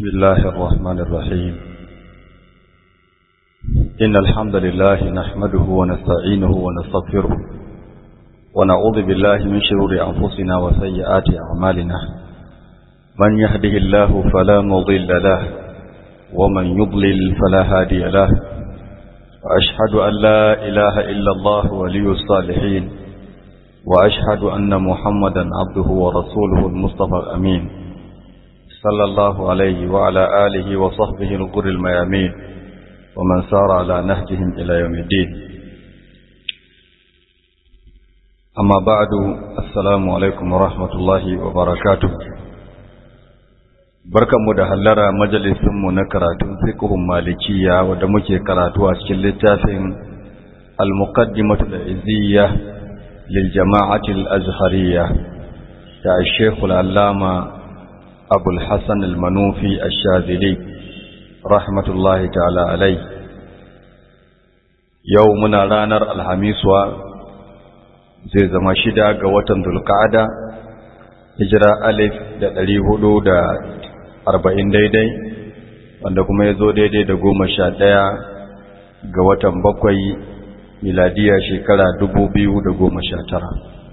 الله الرحمن الرحيم إن الحمد لله نحمده ونستعينه ونستغفره ونعوذ بالله من شرور أنفسنا وسيئات أعمالنا من يهده الله فلا مضل له ومن يضلل فلا هادي له وأشهد أن لا إله إلا الله ولي الصالحين وأشهد أن محمدا عبده ورسوله المصطفى الأمين صلى الله عليه وعلى آله وصحبه الغر الميامين ومن سار على نهجهم إلى يوم الدين أما بعد السلام عليكم ورحمة الله وبركاته barkanmu da hallara majalisinmu na karatun fiqhun malikiya wanda muke karatu a cikin littafin al-muqaddimatu al-iziyya lil jama'ati al-azhariyya ta Sheikh al-Allama Abu al-Hasan al-Manufi ash-Shadhili rahmatullahi ta'ala alai yau muna ranar alhamiswa zai zama shida ga watan Dhulqa'ada hijira alif da ɗari hudu da arba'in daidai wanda kuma ya zo daidai da goma sha ɗaya ga watan bakwai miladiya shekara dubu biyu da goma sha tara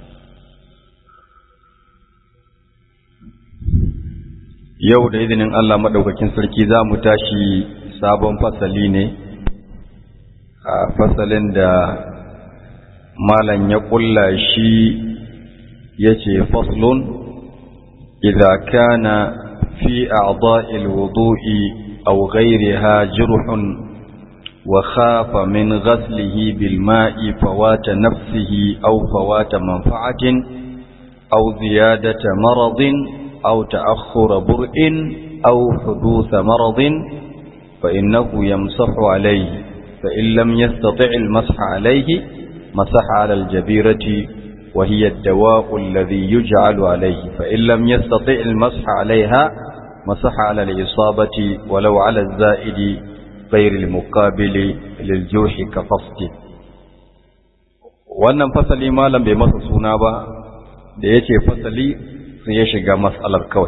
yau da izinin Allah maɗaukakin sarki za mu tashi sabon fasali ne a fasalin da malam ya ƙulla shi ya ce faslun idza kana في أعضاء الوضوء أو غيرها جرح وخاف من غسله بالماء فوات نفسه أو فوات منفعة أو زيادة مرض أو تأخر برء أو حدوث مرض فإنه يمسح عليه فإن لم يستطع المسح عليه مسح على الجبيرة وهي الدواء الذي يجعل عليه فإن لم يستطع المسح عليها مسح على الإصابة ولو على الزائد غير المقابل للجرح كفصد wannan fasali malam bai masa suna ba da ya ce fasali sai ya shiga matsalar kawai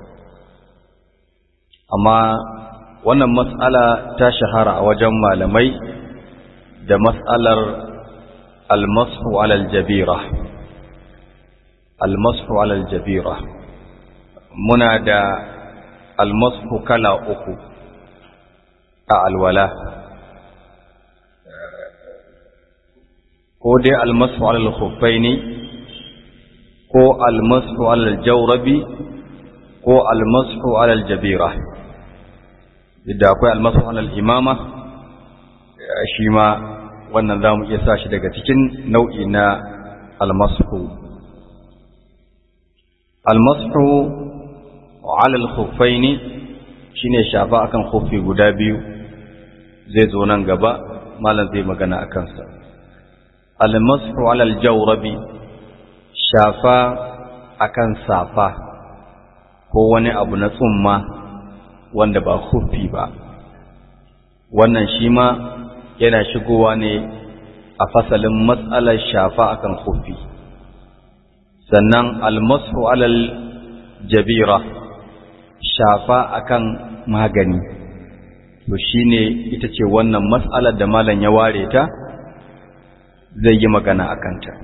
amma wannan matsala ta shahara a wajen malamai da matsalar almasu alal jabira almasu alal jabira muna da almasu kala uku a alwala ko dai almasu alal khuffaini ko almasu alal jawrabi ko almasu alal jabira da akwai almasu alal imama shi ma wannan za mu iya sa shi daga cikin nau'i na almasu almasu alal khuffaini shine shafa akan khuffi guda biyu zai zo nan gaba malam zai magana akan sa almasu alal jawrabi shafa akan safa ko wani abu na tsumma wanda ba khuffi ba wannan shi ma yana shigowa ne a fasalin matsalar shafa akan khuffi sannan almasu alal jabira shafa akan magani to shine ita ce wannan matsalar da malam ya ware ta zai yi magana akan ta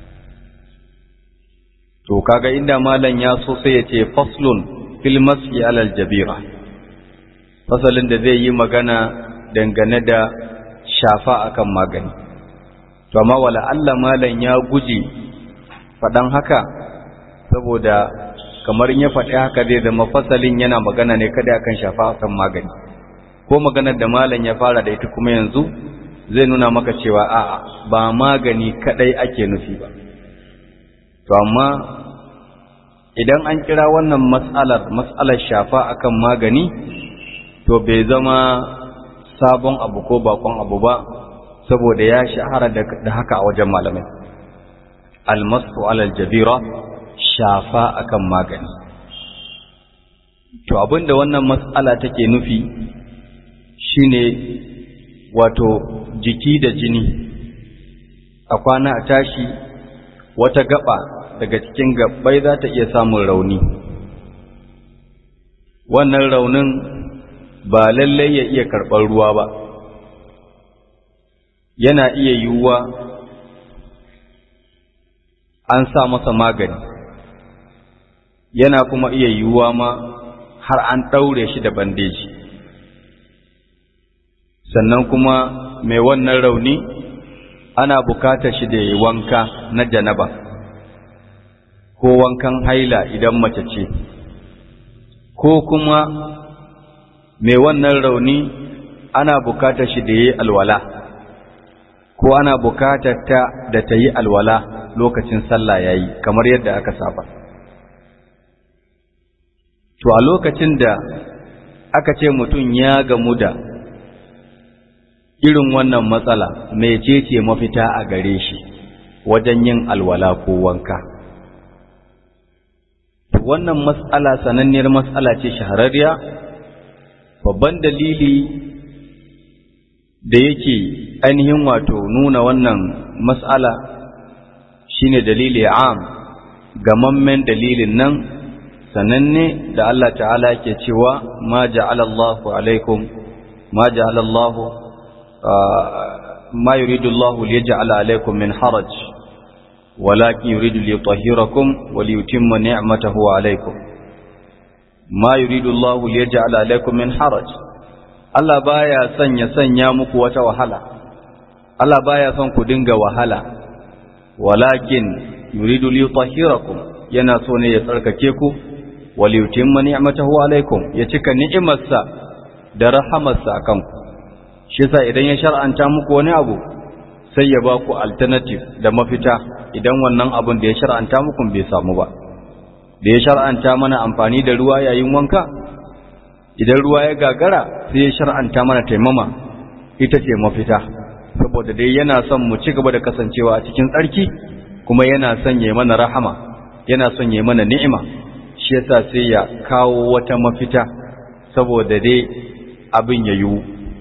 to kaga inda malam ya so sai ya ce faslun fil mas'i alal jabira fasalin da zai yi magana dangane da shafa akan magani to amma wala Allah malam ya guji faɗan haka saboda kamar in ya faɗi haka zai zama fasalin yana magana ne kada akan shafa akan magani ko maganar da malam ya fara da ita kuma yanzu zai nuna maka cewa a'a ba magani kadai ake nufi ba to amma idan an kira wannan mas'alar mas'alar shafa akan magani to bai zama sabon abu ko bakon abu ba saboda ya shahara da haka a wajen malamai almasu alal jabira shafa akan magani to abinda wannan mas'ala take nufi shine wato jiki da jini a kwana a tashi wata gaba daga cikin gabbai za ta iya samun rauni wannan raunin ba lallai ya iya karɓar ruwa ba yana iya yiwuwa an sa masa magani yana kuma iya yiwuwa ma har an ɗaure shi da bandeji sannan kuma mai wannan rauni ana bukatar shi da yi wanka na janaba ko wankan haila idan mace ce ko kuma mai wannan rauni ana bukatar shi da yi alwala ko ana bukatar ta da ta yi alwala lokacin sallah ya yi kamar yadda aka saba to a lokacin da aka ce mutum ya gamu da irin wannan matsala mecece mafita a gare shi wajen yin alwala ko wanka wannan matsala sananniyar matsala ce shahararriya babban dalili da yake ainihin wato nuna wannan matsala shine dalili am gamammen dalilin nan sananne da Allah ta'ala ke cewa ma ja'alallahu alaikum ma ja'alallahu ma yuridu Allah liyaj'ala alaikum min haraj walakin yuridu liyutahhirakum wa liyutimma ni'matahu alaikum ma yuridu Allah liyaj'ala alaikum min haraj Allah baya son ya sanya muku wata wahala Allah baya son ku dinga wahala walakin yuridu liyutahhirakum yana so ne ya tsarkake ku wa liyutimma ni'matahu alaikum ya cika ni'imarsa da rahamarsa akan ku shi yasa idan ya shar'anta muku wani abu sai ya ba ku alternative da mafita idan wannan abun da ya shar'anta muku bai samu ba da ya shar'anta mana amfani da ruwa yayin wanka idan ruwa ya gagara sai ya shar'anta mana taimama ita ce mafita saboda dai yana son mu ci gaba da kasancewa a cikin tsarki kuma yana son ya mana rahama yana son ya mana ni'ima shi yasa sai ya kawo wata mafita saboda dai abin ya yiwu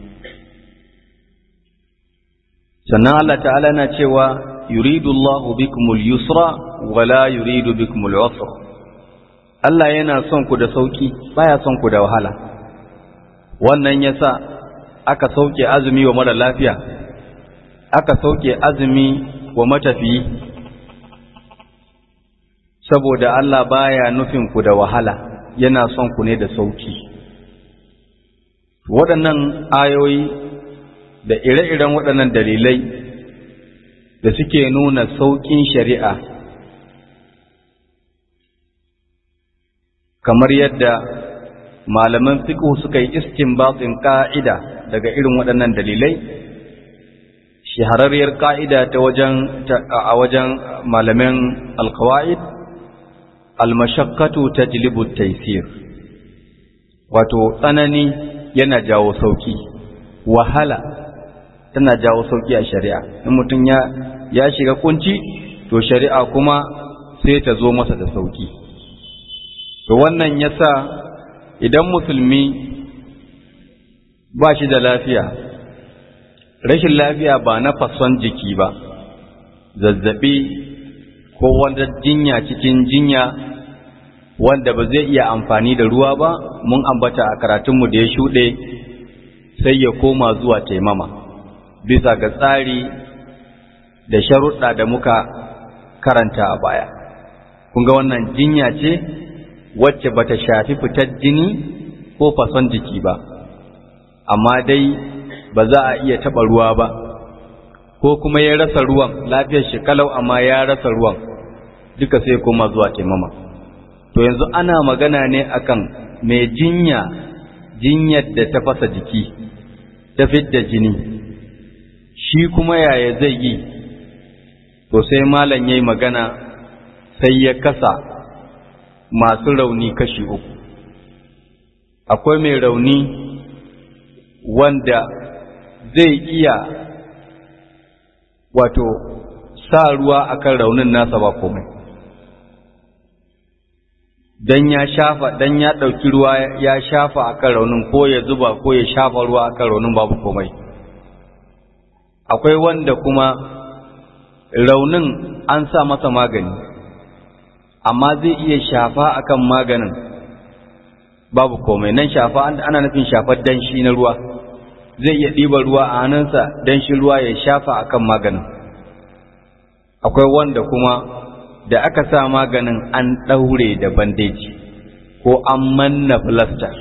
sannan Allah ta'ala na cewa yuridu Allahu bikumul yusra wala yuridu bikumul usra Allah yana son ku da sauki baya son ku da wahala wannan yasa aka sauke azumi wa mara lafiya aka sauke azumi wa matafiyi saboda Allah baya nufin ku da wahala yana son ku ne da sauki waɗannan ayoyi da ire-iren waɗannan dalilai da suke nuna sauƙin shari'a kamar yadda malaman fiqh suka yi istinbatin ƙa'ida daga irin waɗannan dalilai shahararriyar ƙa'ida ta wajen a wajen malaman alqawaid almashaqqatu tajlibu at-taysir wato tsanani yana jawo sauki wahala tana jawo sauki a shari'a in mutum ya ya shiga kunci to shari'a kuma sai ta zo masa da sauki to wannan yasa idan musulmi ba shi da lafiya rashin lafiya ba na fason jiki ba zazzabi ko wanda jinya cikin jinya wanda ba zai iya amfani da ruwa ba mun ambata a karatunmu da ya shuɗe sai ya koma zuwa taimama bisa ga tsari da sharuɗa da muka karanta a baya kun ga wannan jinya ce wacce bata shafi fitar jini ko fason jiki ba amma dai ba za a iya taɓa ruwa ba ko kuma ya rasa ruwan lafiyar shi kalau amma ya rasa ruwan duka sai koma zuwa taimama to yanzu ana magana ne akan mai jinya jinyar da ta fasa jiki ta fidda jini shi kuma yaya zai yi to sai malam yayi magana sai ya kasa masu rauni kashi uku akwai mai rauni wanda zai iya wato sa ruwa akan raunin nasa ba komai dan ya shafa dan ya ɗauki ruwa ya shafa akan raunin ko ya zuba ko ya shafa ruwa akan raunin babu komai akwai wanda kuma raunin an sa masa magani amma zai iya shafa akan maganin babu komai nan shafa ana nufin shafar danshi na ruwa zai iya ɗiba ruwa a hannunsa danshi ruwa ya shafa akan maganin akwai wanda kuma da aka sa maganin an ɗaure da bandeji ko an manna filastar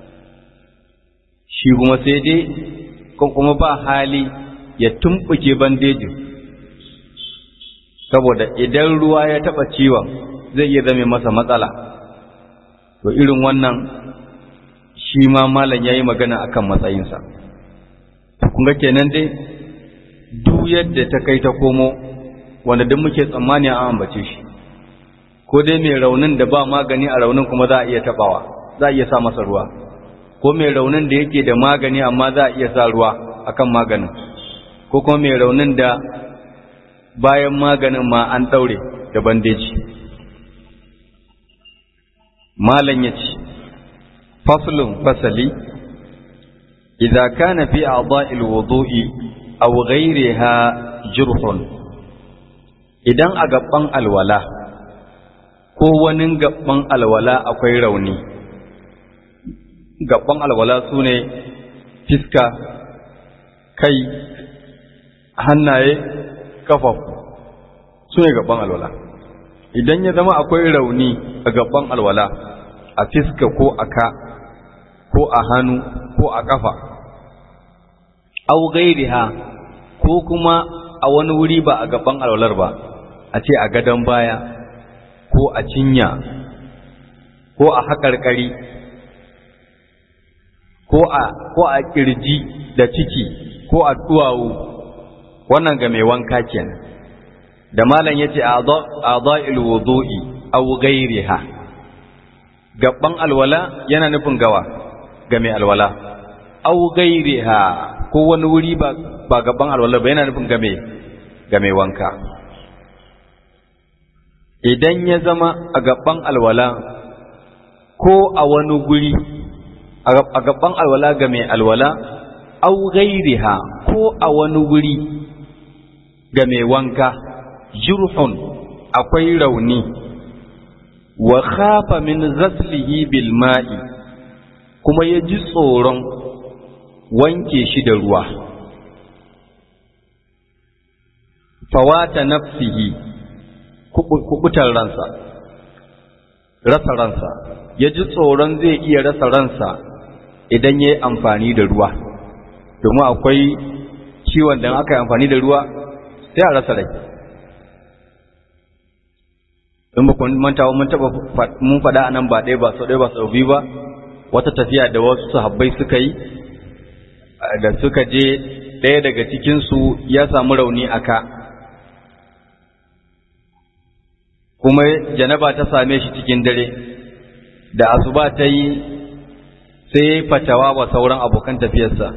shi kuma sai dai kuma ba hali ya tumɓuke bandejin saboda idan ruwa ya taɓa ciwon zai iya zame masa matsala to irin wannan shi ma malam ya yi magana akan matsayinsa kun ga kenan dai duk yadda ta kai ta komo wanda duk muke tsammani an ambace shi ko dai mai raunin da ba magani a raunin kuma za a iya tabawa za a iya sa masa ruwa ko mai raunin da yake da magani amma za a iya sa ruwa akan maganin ko kuma mai raunin da bayan maganin ma an daure da bandeji malam ya ce faslun fasali idza kana fi a'dha'il wudu'i aw ghayriha jurhun idan a gaban alwala ko wani gaban alwala akwai rauni gaban alwala su ne fiska kai hannaye kafafu su ne gaban alwala idan ya zama akwai rauni a gaban alwala a fiska ko a ka ko a hannu ko a kafa au gairiha ko kuma a wani wuri ba a gaban alwalar ba a ce a gadon baya ko a cinya ko a haƙarƙari ko a ko a ƙirji da ciki ko a duwawu wannan ga mai wanka kenan da malam yace a'dha'il wudu'i aw ghayriha gaban alwala yana nufin gawa ga mai alwala aw ghayriha ko wani wuri ba ba gaban alwala ba yana nufin ga mai ga mai wanka idan ya zama a gaban alwala ko a wani guri a gaban alwala ga mai alwala au gairiha ko a wani guri ga mai wanka jurhun akwai rauni wa khafa min ghaslihi bil ma'i kuma ya ji tsoron wanke shi da ruwa fawata nafsihi kubutar ransa rasa ransa ya ji tsoron zai iya rasa ransa idan ya yi amfani da ruwa domin akwai ciwon da aka yi amfani da ruwa sai a rasa rai in ba kun manta mun taba mun faɗa anan ba ɗaya ba sau ɗaya ba sau biyu ba wata tafiya da wasu sahabbai suka yi da suka je ɗaya daga cikinsu ya samu rauni a ka kuma janaba ta same shi cikin dare da asuba ta yi sai ya yi fatawa wa sauran abokan tafiyarsa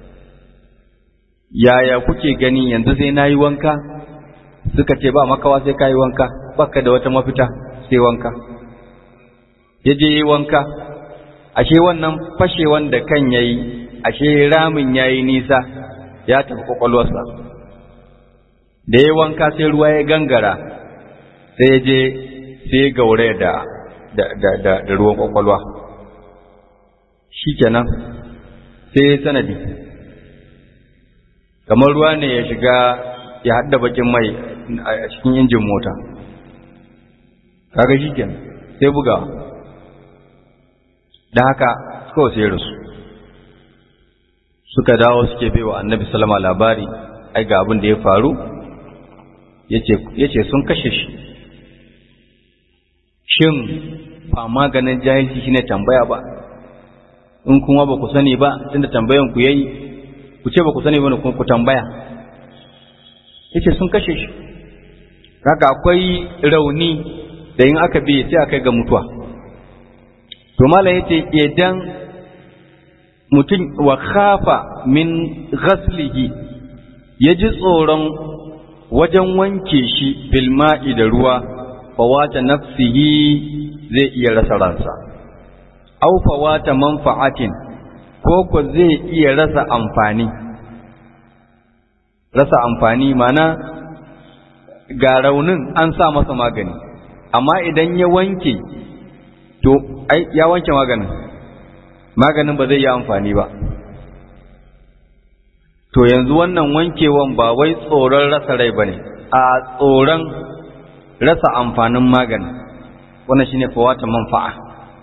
yaya kuke gani yanzu sai na yi wanka suka ce ba makawa sai ka yi wanka baka da wata mafita sai wanka ya je yi wanka ashe wannan fashewan da kan ya yi ashe ramin ya yi nisa ya tafi kwakwalwarsa da ya wanka sai ruwa ya gangara sai ya je sai gaure da da ruwan kwakwalwa shi kenan sai sanadi kamar ruwa ne ya shiga ya hadda bakin mai a cikin injin mota kaga shi kenan sai bugawa da haka kawai sai rasu suka dawo suke bai wa annabi salama labari ai ga abin da ya faru ya ce sun kashe shi shin ba maganin jahilci shine tambaya ba in kuma ba ku sani ba tunda tambayan ku yayi ku ce ba ku sani ba ne ku tambaya yace sun kashe shi haka akwai rauni da in aka bi sai aka ga mutuwa to malam yace idan mutum wa khafa min ghaslihi yaji tsoron wajen wanke shi bilma'i da ruwa fawata nafsihi zai iya rasa ransa aw fawata manfa'atin ko ko zai iya rasa amfani rasa amfani mana ga raunin an sa masa magani amma idan ya wanke to ai ya wanke maganin maganin ba zai yi amfani ba to yanzu wannan wankewan ba wai tsoron rasa rai ba ne a tsoron rasa amfanin magani wannan shine fawata manfa'a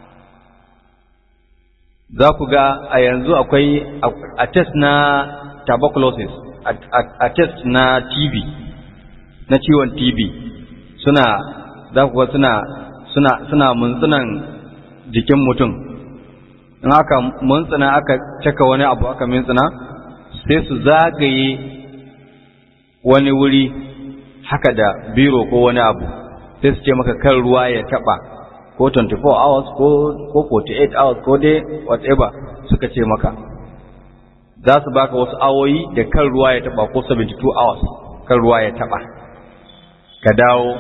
za ku ga a yanzu akwai a test na tuberculosis a test na TB na ciwon TB suna za ku ga suna suna suna muntsunan jikin mutum in aka muntsuna aka caka wani abu aka mintsuna sai su zagaye wani wuri haka da biro ko wani abu sai su ce maka kan ruwa ya taba ko 24 hours ko ko 48 hours ko dai whatever suka ce maka za su baka wasu awoyi da kan ruwa ya taba ko 72 hours kan ruwa ya taba ka dawo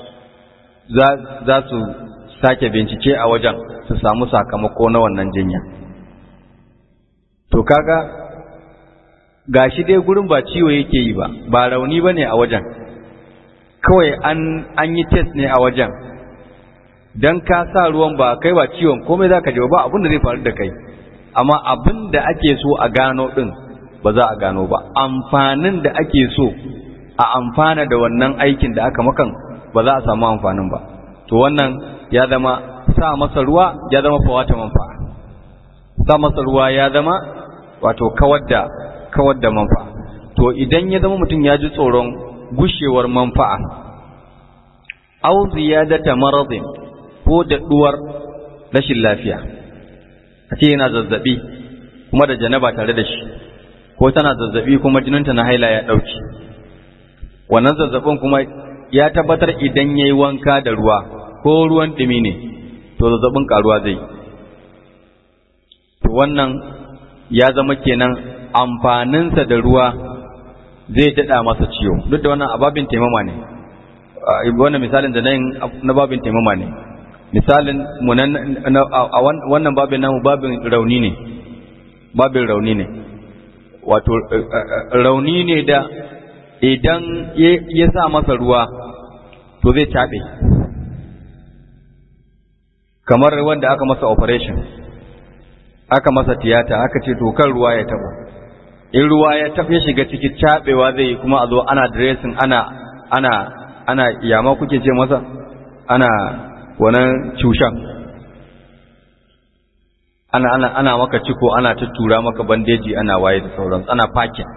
za su sake bincike a wajen su samu sakamako na wannan jinya to kaga gashi dai gurin ba ciwo yake yi ba ba rauni bane a wajen kawai an an yi test ne a wajen dan ka sa ruwan ba kai ba ciwon komai zaka ji ba abin da zai faru da kai amma abin da ake so a gano din ba za a gano ba amfanin da ake so a amfana da wannan aikin da aka makan ba za a samu amfanin ba to wannan ya zama sa masa ruwa ya zama fawata manfa'a sa masa ruwa ya zama wato kawar da kawar da manfa'a to idan ya zama mutum ya ji tsoron gushewar manfa'a aw ziyadata maradin ko da duwar rashin lafiya a ce yana zazzabi kuma da janaba tare da shi ko tana zazzabi kuma jininta na haila ya dauki wannan zazzabin kuma ya tabbatar idan yayi wanka da ruwa ko ruwan dumi ne to zazzabin karuwa zai to wannan ya zama kenan amfaninsa da ruwa zai daɗa masa ciwo duk da wannan ababin taimama ne wannan misalin da nan na babin taimama ne misalin mu a wannan babin namu babin rauni ne babin rauni ne wato rauni ne da idan ya sa masa ruwa to zai taɓe kamar wanda aka masa operation aka masa tiyata aka ce to kan ruwa ya taba in ruwa ya tafi shiga ciki cabewa zai kuma a zo ana dressing ana ana ana yama kuke ce masa ana wannan cushan ana ana ana maka ciko ana tuttura maka bandeji ana waye da sauransu ana fakin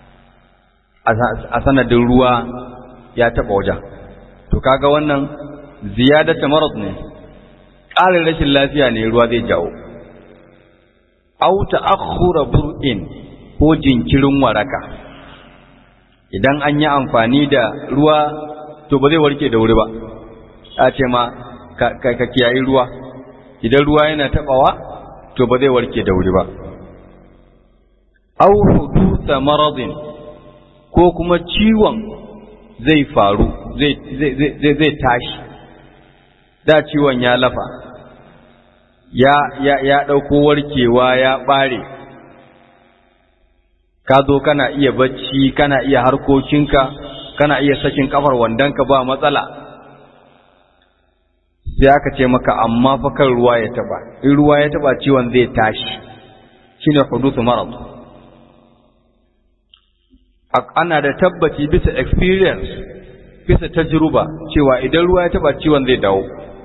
a sanadin ruwa ya taba wajen to kaga wannan ziyadata marad ne ƙarin rashin lafiya ne ruwa zai jawo au ta'akhkhura bur'in ko jinkirin waraka idan an yi amfani da ruwa to ba zai warke da wuri ba a ce ma ka kiyayi ruwa idan ruwa yana tabawa to ba zai warke da wuri ba au hudusa maradin ko kuma ciwon zai faru zai tashi da ciwon ya lafa ya ya ya ɗauko warkewa ya ɓare ka zo kana iya bacci kana iya harkokinka kana iya sakin kafar wandonka ba matsala sai aka ce maka amma fa kan ruwa ya taba in ruwa ya taba ciwon zai tashi shine hudusu marad ana da tabbaci bisa experience bisa tajruba cewa idan ruwa ya taba ciwon zai dawo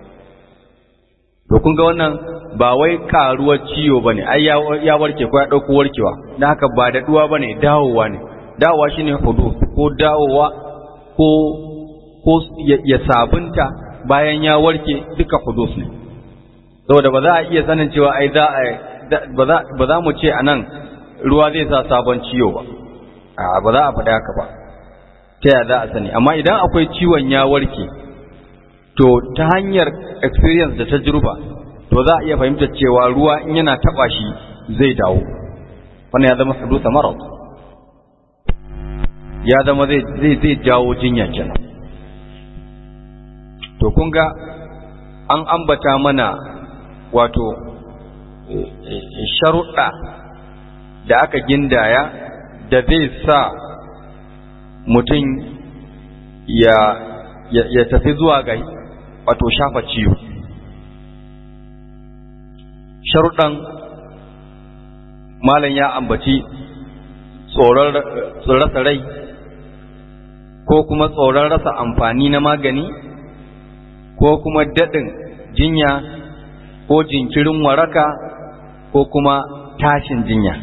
to kun ga wannan ba wai karuwar ciwo bane ai ya warke ko ya dauko warkewa dan haka ba da duwa bane dawowa ne dawowa shine hudud ko dawowa ko ko ya sabunta bayan ya warke duka hudud ne saboda ba za a iya sanin cewa ai za a ba za mu ce anan ruwa zai sa sabon ciwo ba a ba za a faɗa haka ba ta yaya za a sani amma idan akwai ciwon ya warke to ta hanyar experience da tajruba to za a iya fahimtar cewa ruwa in yana taba shi zai dawo wannan ya zama hadusa marad ya zama zai zai zai jawo jinya kenan to kun ga an ambata mana wato sharuɗa da aka gindaya da zai sa mutum ya ya tafi zuwa ga wato shafa ciwo sharuɗan malam ya ambaci tsoron rasa rai ko kuma tsoron rasa amfani na magani ko kuma daɗin jinya ko jinkirin waraka ko kuma tashin jinya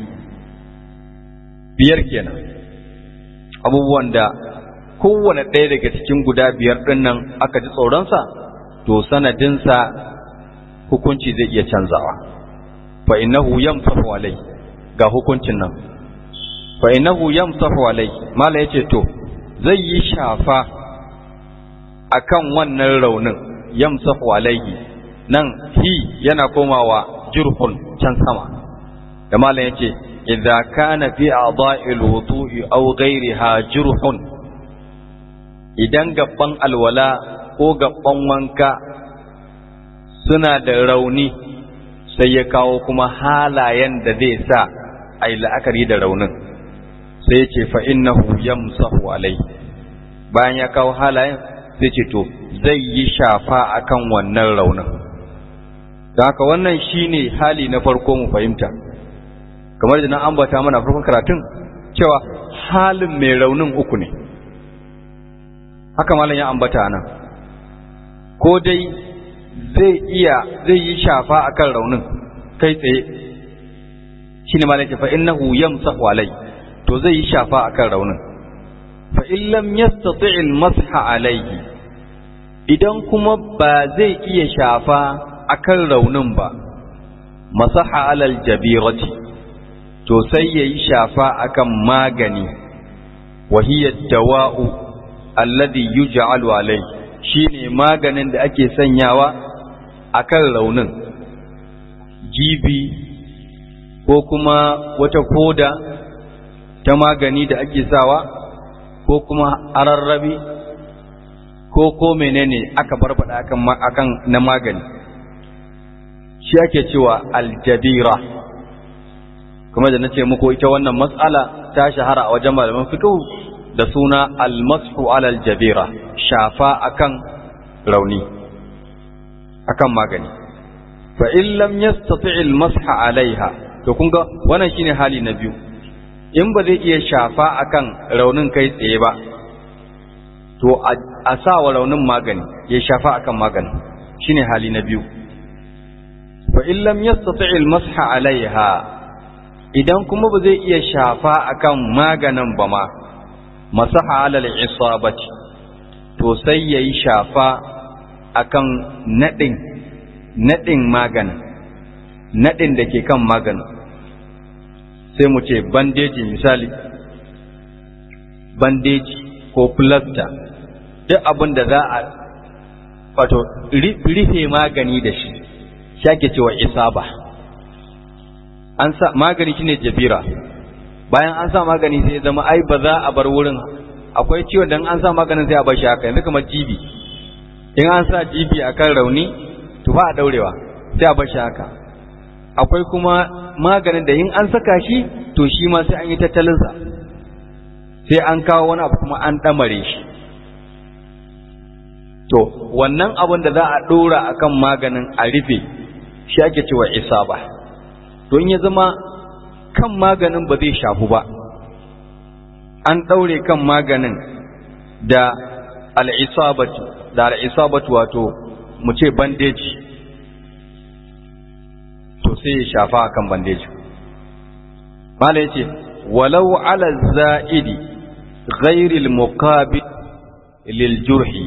biyar kenan abubuwan da kowane ɗaya daga cikin guda biyar ɗin nan aka ji tsoronsa to sanadinsa hukunci zai iya canzawa fa innahu yamsahu alai ga hukuncin nan fa innahu yamsahu alai mala yace to zai yi shafa akan wannan raunin yamsahu alaihi nan hi yana komawa jurhun can sama da malam yace idza kana fi a'dha'il wudu'i aw ghayriha jurhun idan gabban alwala ko gabban wanka suna da rauni sai ya kawo kuma halayen da zai sa a yi la'akari da raunin sai ya ce fa'innahu yamsahu alai bayan ya kawo halayen sai ce to zai yi shafa akan wannan raunin da haka wannan shine hali na farko mu fahimta kamar da na ambata mana farkon karatun cewa halin mai raunin uku ne haka malam ya ambata nan ko dai zai iya zai yi shafa akan raunin kai tsaye shine malam ce fa innahu yamsahu alai to zai yi shafa akan raunin fa in lam yastati' al-masha alayhi idan kuma ba zai iya shafa akan raunin ba masaha alal jabirati to sai yayi shafa akan magani wa hiya dawa'u alladhi yuj'alu alayhi shine maganin da ake sanyawa akan raunin jibi ko kuma wata koda ta magani da ake sawa ko kuma ararrabi ko ko menene aka barbada akan akan na magani shi ake cewa aljabira kuma da nace muku ita wannan mas'ala ta shahara a wajen malaman fiqh da suna almashu ala aljabira shafa akan rauni akan magani fa in lam yastati almasha alaiha to kun ga wannan shine hali na biyu in ba zai iya shafa akan raunin kai tsaye ba to a sa wa raunin magani ya shafa akan magani shine hali na biyu fa in lam yastati almasha alaiha idan kuma ba zai iya shafa akan maganin ba ma masaha alal isabati to sai yayi shafa akan nadin nadin maganin nadin da ke kan maganin sai mu ce bandeji misali bandeji ko plaster duk abin da za a wato rufe magani da shi shake cewa isaba an sa magani shine jabira bayan an sa magani sai zama ai ba za a bar wurin akwai ciwon dan an sa maganin sai a bar shi haka yanzu kamar jibi in an sa jibi akan rauni to ba a daurewa sai a bar shi haka akwai kuma maganin da in an saka shi to shi ma sai an yi tattalinsa sai an kawo wani abu kuma an ɗamare shi to wannan abin da za a ɗora a kan maganin a rufe shi ake cewa isaba don ya zama kan maganin ba zai shafu ba an ɗaure kan maganin da al'isabatu da al'isabatu wato mu ce bandeji to sai ya shafa akan bandeji mala yace walau ala za'idi ghairi al-muqabil lil jurhi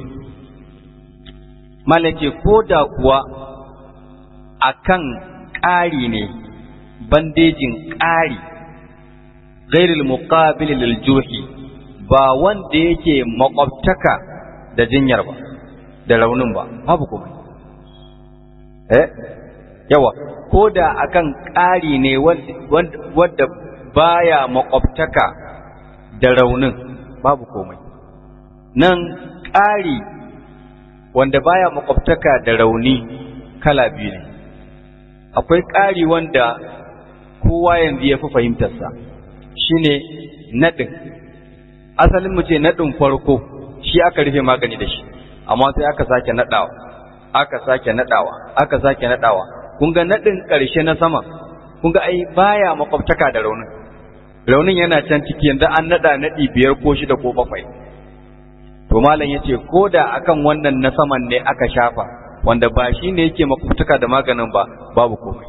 mala yace koda kuwa akan ƙari ne bandejin ƙari ghairi al-muqabil lil jurhi ba wanda yake makwabtaka da jinyar ba da raunin ba babu kuma eh yawa ko da akan ƙari ne wadda baya makwabtaka da raunin babu komai nan ƙari wanda baya makwabtaka da rauni kala biyu ne akwai ƙari wanda kowa yanzu ya fi fahimtarsa shine naɗin asalin mu ce naɗin farko shi aka rufe magani da shi amma sai aka sake naɗawa aka sake naɗawa aka sake naɗawa kun ga naɗin ƙarshe na sama kun ga ai baya makwabtaka da raunin raunin yana can ciki yanzu an nada nadi biyar ko shida ko bakwai to malam yace ko da akan wannan na saman ne aka shafa wanda ba shi ne yake makwabtaka da maganin ba babu komai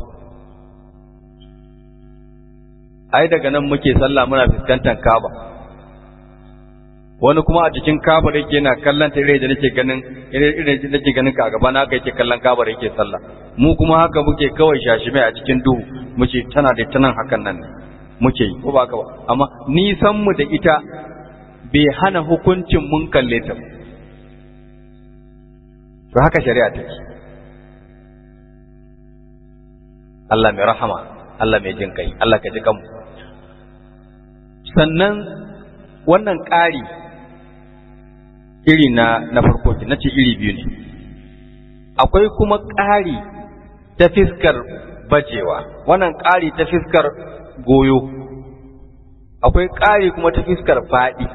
ai daga nan muke sallah muna fuskantar kaba wani kuma a cikin kabar yake yana kallon ta irin da nake ganin irin da nake ganin ka a gaba na haka yake kallon kabar yake sallah mu kuma haka muke kawai shashime a cikin duhu muke tana da tanan hakan nan ne muke yi ko ba haka ba amma nisan mu da ita bai hana hukuncin mun kalle ta to haka shari'a take Allah mai rahama Allah mai jin kai Allah ka ji kanmu sannan wannan ƙari iri na na farko na ce iri biyu ne akwai kuma ƙari ta fiskar bajewa wannan ƙari ta fiskar goyo akwai ƙari kuma ta fiskar faɗi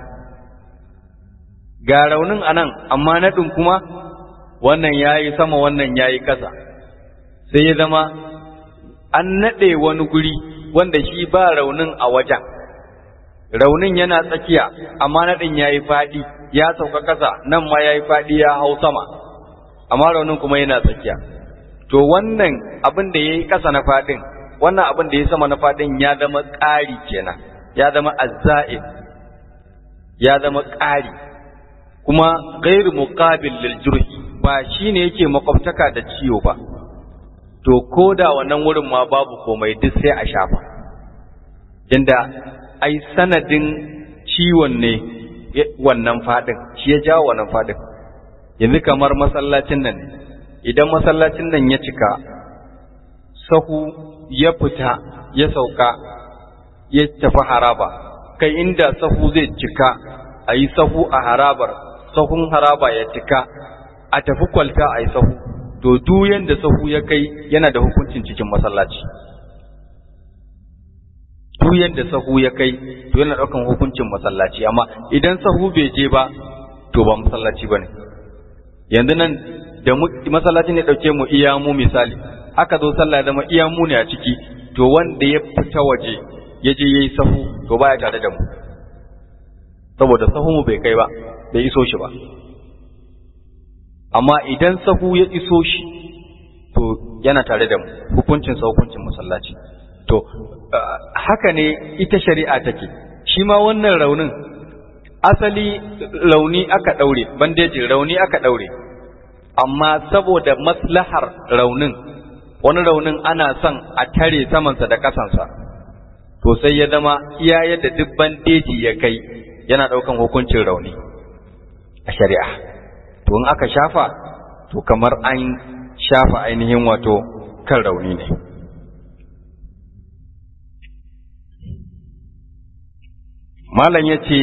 ga raunin anan amma naɗin kuma wannan ya yi sama wannan ya yi ƙasa sai ya zama an naɗe wani guri wanda shi ba raunin a wajen raunin yana tsakiya amma naɗin ya yi faɗi ya sauka ƙasa nan ma ya yi faɗi ya hau sama amma raunin kuma yana tsakiya to wannan abin da ya yi ƙasa na faɗin wannan abin da ya sama na faɗin ya zama ƙari kenan ya zama azza'in ya zama ƙari kuma gairu muqabil lil jurhi ba shine yake makwabtaka da ciwo ba to ko da wannan wurin ma babu komai duk sai a shafa inda ai sanadin ciwon ne wannan fadin shi ya jawo wannan fadin yanzu kamar masallacin nan idan masallacin nan ya cika sahu ya fita ya sauka ya tafi haraba kai inda sahu zai cika a yi sahu a harabar sahun haraba ya cika a tafi kwalta a yi sahu to duk yanda sahu ya kai yana da hukuncin cikin masallaci duk yanda sahu ya kai to yana daukan hukuncin masallaci amma idan sahu bai je ba to ba masallaci bane yanzu nan da masallaci ne dauke mu iya mu misali aka zo sallah da mu iya mu ne a ciki to wanda ya fita waje ya je yayi sahu to baya tare da mu saboda sahu mu bai kai ba bai iso shi ba amma idan sahu ya iso shi to yana tare da mu hukuncin sa hukuncin masallaci to haka ne ita shari'a take shi ma wannan raunin asali rauni aka daure bandeji rauni aka daure amma saboda maslahar raunin wani raunin ana son a tare samansa da kasansa to sai ya zama iya yadda duk bandeji ya kai yana daukan hukuncin rauni a shari'a to in aka shafa to kamar an shafa ainihin wato kan rauni ne malam ya ce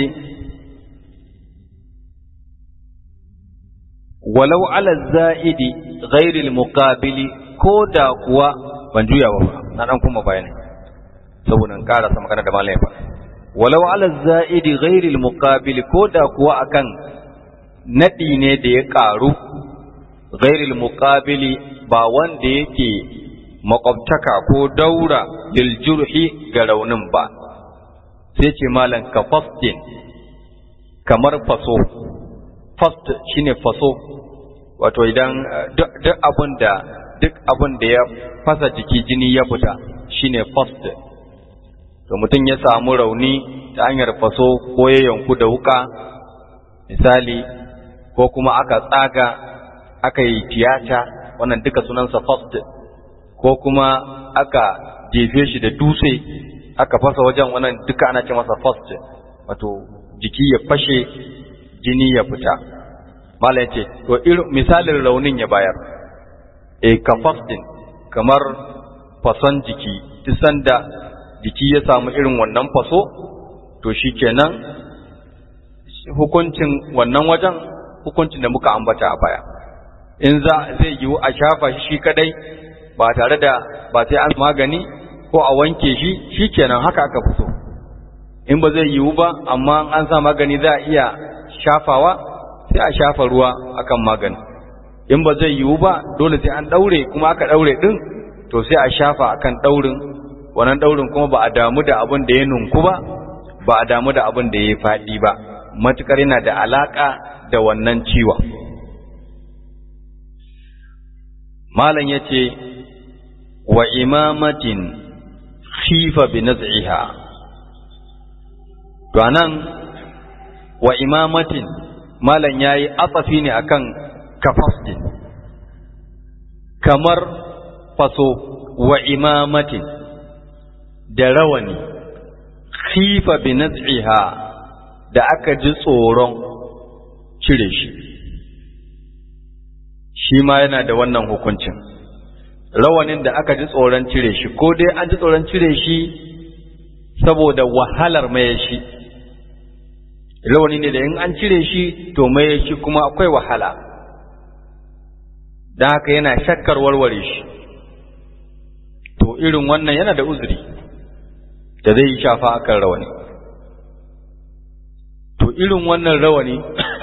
walau ala za'idi ghairil muqabili ko da kuwa ban juya ba na dan kuma bayani saboda in karasa magana da malam ya faɗa walau ala za'idi ghairil muqabili ko da kuwa akan naɗi ne da ya ƙaru ghairil muqabili ba wanda yake makwabtaka ko daura lil jurhi ga raunin ba sai ce malam ka fastin kamar faso fast shine faso wato idan duk abin da duk abin da ya fasa jiki jini ya fita shine fast to mutum ya samu rauni ta hanyar faso ko ya yanku da wuka misali ko kuma aka tsaga aka yi tiyata wannan duka sunansa first ko kuma aka jefe shi da dutse aka fasa wajen wannan duka ana ce masa first wato jiki ya fashe jini ya fita mala ya ce to misalin raunin ya bayar e ka fasting kamar fason jiki duk sanda jiki ya samu irin wannan faso to shikenan hukuncin wannan wajen hukuncin da muka ambata a baya in za zai yiwu a shafa shi shi kadai ba tare da ba sai an magani ko a wanke shi shikenan haka aka fito in ba zai yiwu ba amma an sa magani za a iya shafawa sai a shafa ruwa akan magani in ba zai yiwu ba dole sai an daure kuma aka daure din to sai a shafa akan daurin wannan daurin kuma ba a damu da abin da ya nunku ba ba a damu da abin da ya faɗi ba matukar yana da alaka da wannan ciwon malam yace wa imamatin khifa bi naz'iha to anan wa imamatin malam yayi atsafi ne akan kafasdin kamar faso wa imamatin da rawani khifa bi naz'iha da aka ji tsoron cire shi shi ma yana da wannan hukuncin rawanin da aka ji tsoron cire shi ko dai an ji tsoron cire shi saboda wahalar maye shi rawani ne da in an cire shi to maye shi kuma akwai wahala don haka yana shakkar warware shi to irin wannan yana da uzuri da zai yi shafa akan rawani to irin wannan rawani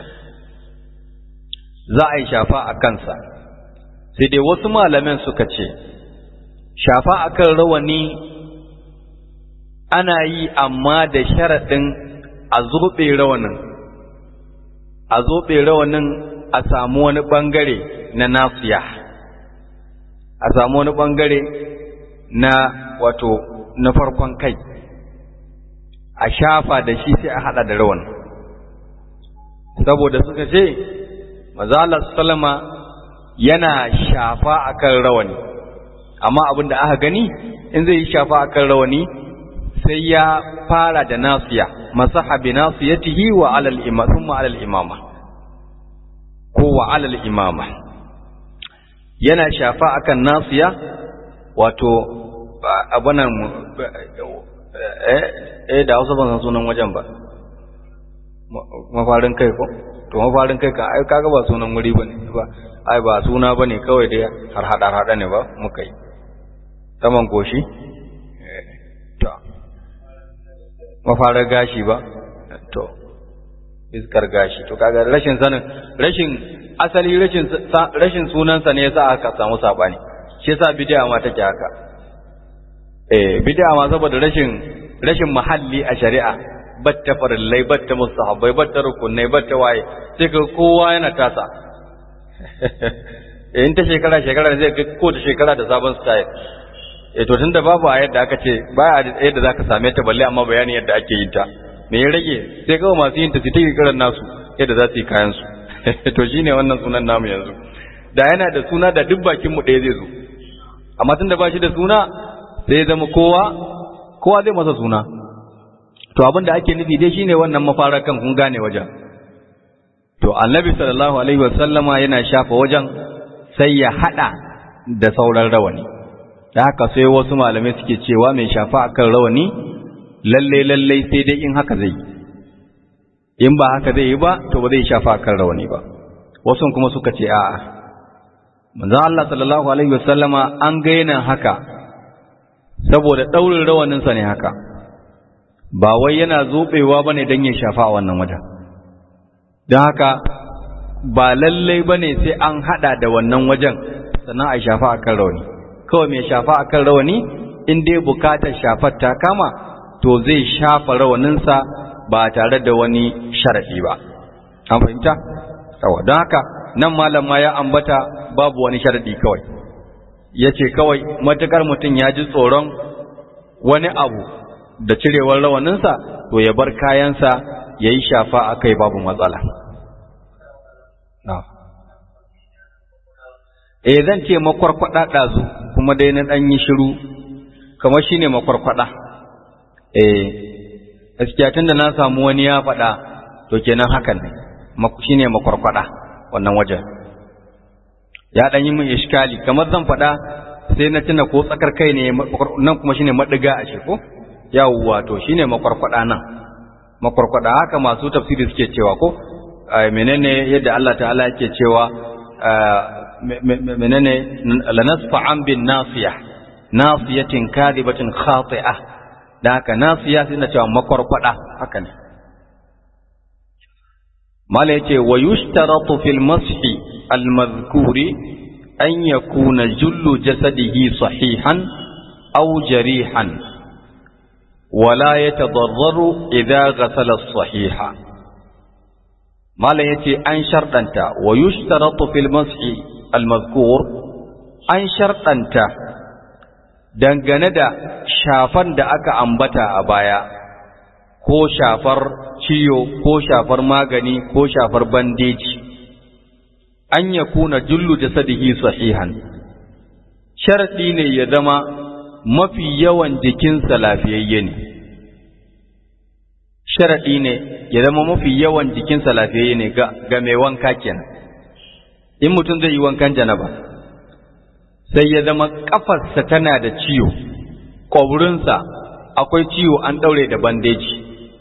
za a yi shafa a kansa sai dai wasu malaman suka ce shafa akan rawani ana yi amma da sharaɗin a zoɓe rawanin a zoɓe rawanin a samu wani ɓangare na nasiya a samu wani ɓangare na wato na farkon kai a shafa da shi sai a haɗa da rawan saboda suka ce mazalar salama yana shafa akan rawani amma abin da aka gani in zai yi shafa akan rawani sai ya fara da nasiya masaha bi nasiyatihi wa alal imama thumma alal imama ko wa alal imama yana shafa akan nasiya wato abunan eh eh da Hausa ban san sunan wajen ba mafarin kai ko to mafarin kai kan ai kaga ba sunan wuri bane ba ai ba suna bane kawai dai har hada hada ne ba muka yi saman goshi to mafarar gashi ba to iskar gashi to kaga rashin sanin rashin asali rashin rashin sunansa ne yasa aka samu sabani shi yasa bid'a ma take haka eh bid'a ma saboda rashin rashin mahalli a shari'a batta farillai batta mustahabbai batta rukunai batta waye sai ka kowa yana tasa eh in ta shekara shekara zai ga ko da shekara da sabon style eh to tunda babu a yadda aka ce ba a yadda zaka same ta balle amma bayani yadda ake yin ta me ya rage sai kawai masu yin ta su take kiran nasu yadda za su yi kayan su to shine wannan sunan namu yanzu da yana da suna da duk bakin mu ɗaya zai zo amma tunda ba shi da suna sai ya zama kowa kowa zai masa suna to abin da ake nufi dai shine wannan mafarakan kun gane wajen to annabi sallallahu alaihi wasallama yana shafa wajen sai ya hada da sauran rawani da haka sai wasu malamai suke cewa mai shafa akan rawani lalle lalle sai dai in haka zai in ba haka zai yi ba to ba zai shafa akan rawani ba wasu kuma suka ce a'a manzo Allah sallallahu alaihi wasallama an ga yana haka saboda daurin rawanin sa ne haka ba wai yana zobewa bane dan ya shafa a wannan wajen don haka ba lallai bane sai an hada da wannan wajen sannan a shafa akan rawani kawai mai shafa akan rawani in dai bukatar shafar ta kama to zai shafa rawaninsa ba tare da wani sharafi ba an fahimta yawa don haka nan malam ma ya ambata babu wani sharadi kawai ya ce kawai matukar mutum ya ji tsoron wani abu da cirewar rawaninsa to ya bar kayansa ya yi shafa a kai babu matsala eh zan ce makwarkwada ɗazu kuma dai na ɗan yi shiru kamar shi ne makwarkwada eh gaskiya tun da na samu wani ya faɗa to kenan hakan ne shi ne makwarkwada wannan wajen ya ɗan yi min iskali kamar zan faɗa sai na tuna ko tsakar kai ne nan kuma shine maɗiga a shi ko yawwa to shine makwarkwada nan makwarkwada haka masu tafsiri suke cewa ko menene yadda Allah ta'ala yake cewa menene lanasfa an bin nasiya nasiyatin kadibatin khati'ah da haka nasiya sai na cewa makwarkwada haka ne mala yace wa yushtaratu fil mashi al madhkuri an yakuna jullu jasadihi sahihan aw jarihan wala yatadarraru idza ghasala as-sahiha malam yace an sharɗanta wa yushtaratu fil mas'i al-mazkur an sharɗanta dangane da shafan da aka ambata a baya ko shafar ciyo ko shafar magani ko shafar bandeji an ya kuna jullu jasadihi sahihan sharaɗi ne ya zama mafi yawan jikinsa lafiyayye ne sharaɗi ne ya zama mafi yawan jikinsa lafiyayye ne ga mai wanka kenan in mutum zai yi wankan janaba sai ya zama ƙafarsa tana da ciwo ƙwaburinsa akwai ciwo an ɗaure da bandeji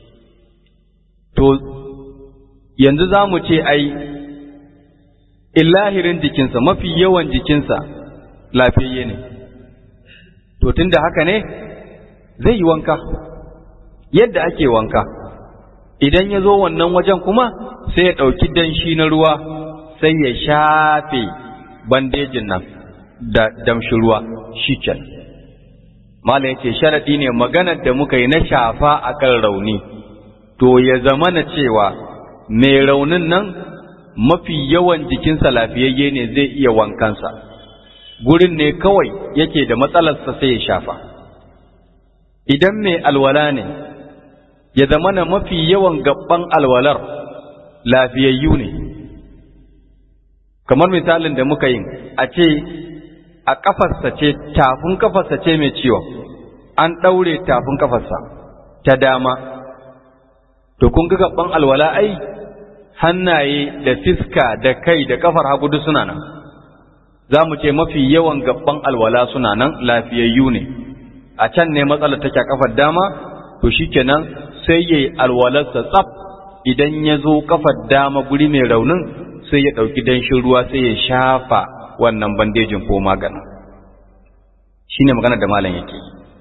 to yanzu za mu ce ai illahirin jikinsa mafi yawan jikinsa lafiyayye ne to tunda haka ne zai yi wanka yadda ake wanka idan ya zo wannan wajen kuma sai ya ɗauki danshi na ruwa sai ya shafe bandejin nan da damshi ruwa shi can mala ya ce sharaɗi ne maganar da muka yi na shafa a kan rauni to ya zama na cewa mai raunin nan mafi yawan jikinsa lafiyayye ne zai iya wankansa gurin ne kawai yake da matsalarsa sai ya shafa idan mai alwala ne ya zama na mafi yawan gaban alwalar lafiyayyu ne kamar misalin da muka yi a ce a kafarsa ce tafin kafarsa ce mai ciwon an ɗaure tafin kafarsa ta dama to kun ga gaban alwala ai hannaye da fiska da kai da kafar hagu duk suna nan za mu ce mafi yawan gaban alwala suna nan lafiyayyu ne a can ne matsalar take a kafar dama to shikenan sai yayi alwalarsa tsaf idan ya zo kafar dama guri mai raunin sai ya ɗauki danshin ruwa sai ya shafa wannan bandejin ko maganin shine magana da malam yake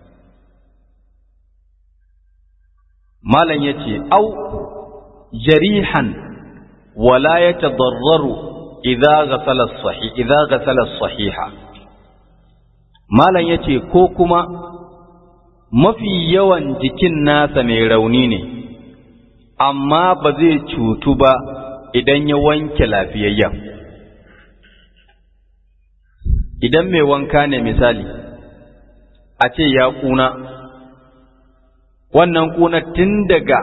malam yace au jarihan wala yatadarraru idza ghasala as-sahih idza ghasala as-sahiha malam yace ko kuma mafi yawan jikin nasa mai rauni ne amma ba zai cutu ba idan ya wanke lafiyayyen idan mai wanka ne misali a ce ya kuna wannan kuna tun daga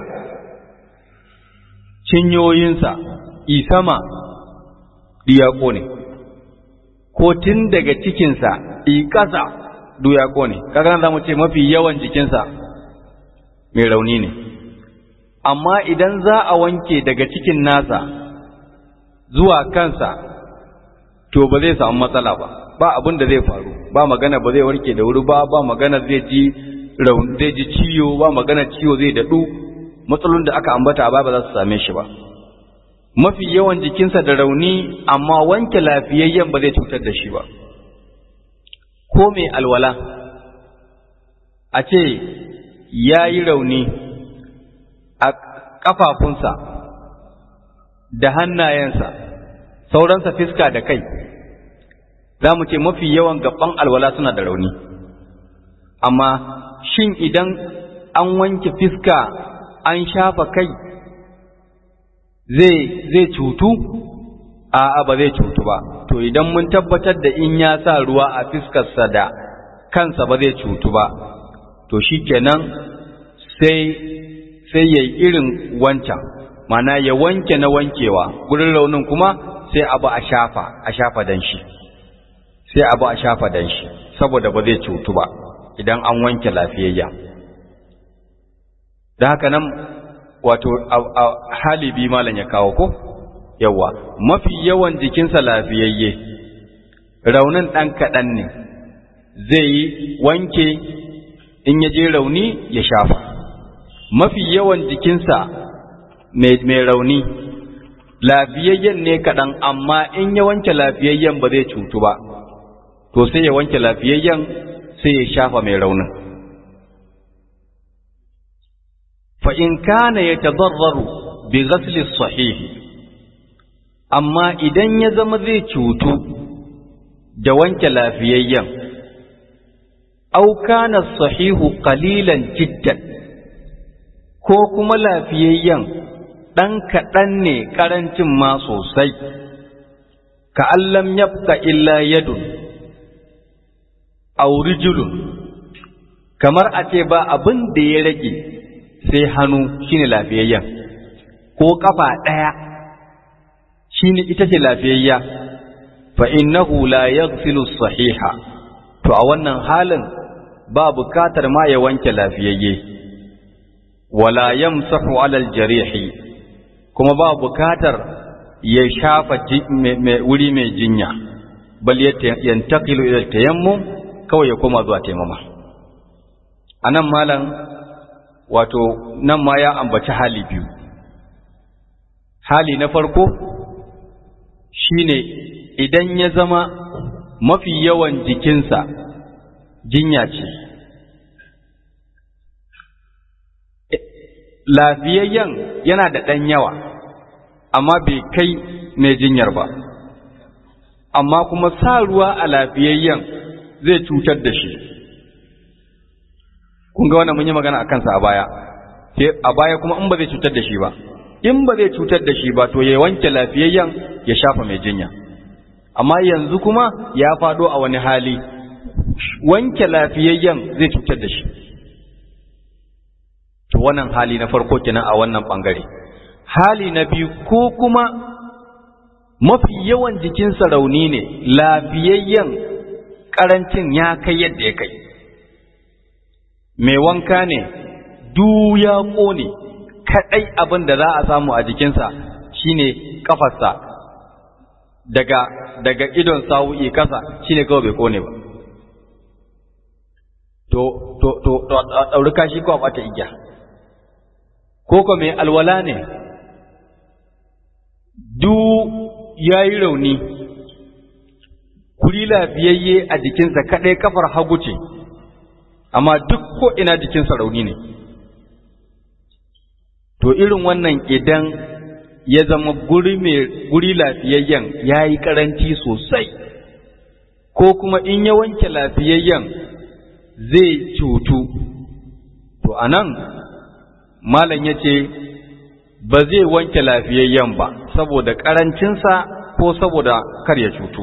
cinyoyinsa isama duyako ne ko tun daga cikinsa ƙasa duyako ne kaga za mu ce mafi yawan jikinsa mai rauni ne amma idan za a wanke daga cikin nasa zuwa kansa to ba zai samu matsala ba ba abin da zai faru ba magana ba zai warke da wuri ba ba magana zai ji zai ji ciwo ba magana ciwo zai daɗu matsalolin da aka ambata a ba za su same shi ba mafi yawan jikinsa da rauni amma wanke lafiyayyen ba zai cutar da shi ba ko mai alwala a ce ya yi rauni a ƙafafunsa da hannayensa sauransa fiska da kai za mu ce mafi yawan gaban alwala suna da rauni amma shin idan an wanke fiska an shafa kai zai zai cutu a'a ba zai cutu ba to idan mun tabbatar da in ya sa ruwa a fiskarsa da kansa ba zai cutu ba to shikenan sai sai yayi irin wancan mana ya wanke na wankewa gurin raunin kuma sai abu a shafa a shafa dan shi sai abu a shafa dan shi saboda ba zai cutu ba idan an wanke lafiyayya da haka nan wato halibi malam ya kawo ko yawa mafi yawan jikinsa lafiyayye raunin ɗan kaɗan ne zai yi wanke in ya je rauni ya shafa mafi yawan jikinsa mai rauni lafiyayyen ne kaɗan amma in ya wanke lafiyayyen ba zai cutu ba to sai ya wanke lafiyayyen sai ya shafa mai raunin fa in kana ya tadarraru bi ghasli sahihi amma idan ya zama zai cutu da wanke lafiyayyen au kana sahihu qalilan jiddan ko kuma lafiyayyen ɗan kaɗan ne ƙarancin ma sosai ka allam yabqa illa yadun aw rijlun kamar a ce ba abin da ya rage sai hannu shine lafiyayyen ko kafa ɗaya shine ita ce lafiyayya fa innahu la yaghsilu sahiha to a wannan halin ba bukatar ma ya wanke lafiyayye wala yamsahu alal jarihi kuma ba bukatar ya shafa wuri mai jinya bal yantaqilu ila tayammum kawai ya koma zuwa taimama anan malam wato nan ma ya ambaci hali biyu hali na farko shine idan ya zama mafi yawan jikinsa jinya ce lafiyayyen yana da ɗan yawa amma bai kai mai jinyar ba amma kuma sa ruwa a lafiyayyen zai cutar da shi kun ga wannan mun yi magana a kansa a baya a baya kuma in ba zai cutar da shi ba in ba zai cutar da shi ba to ya wanke lafiyayyen ya shafa mai jinya amma yanzu kuma ya faɗo a wani hali wanke lafiyayyen zai cutar da shi to wannan hali na farko kenan a wannan bangare hali na biyu ko kuma mafi yawan jikinsa rauni ne lafiyayyen karancin ya kai yadda ya kai mai wanka ne du ya ƙone kaɗai abin da za a samu a jikinsa shine kafarsa daga daga idon sawu'i kasa shine kawai bai ƙone ba to to to ɗauri kashi ko a ɓata igiya ko ko mai alwala ne du ya yi rauni kuri lafiyayye a jikinsa kaɗai kafar hagu ce amma duk ko ina jikinsa rauni ne to irin wannan idan ya zama guri mai guri lafiyayyen ya yi ƙaranci sosai ko kuma in ya wanke lafiyayyen zai cutu to anan malam ya ce ba zai wanke lafiyayyen ba saboda ƙarancinsa ko saboda kar ya cutu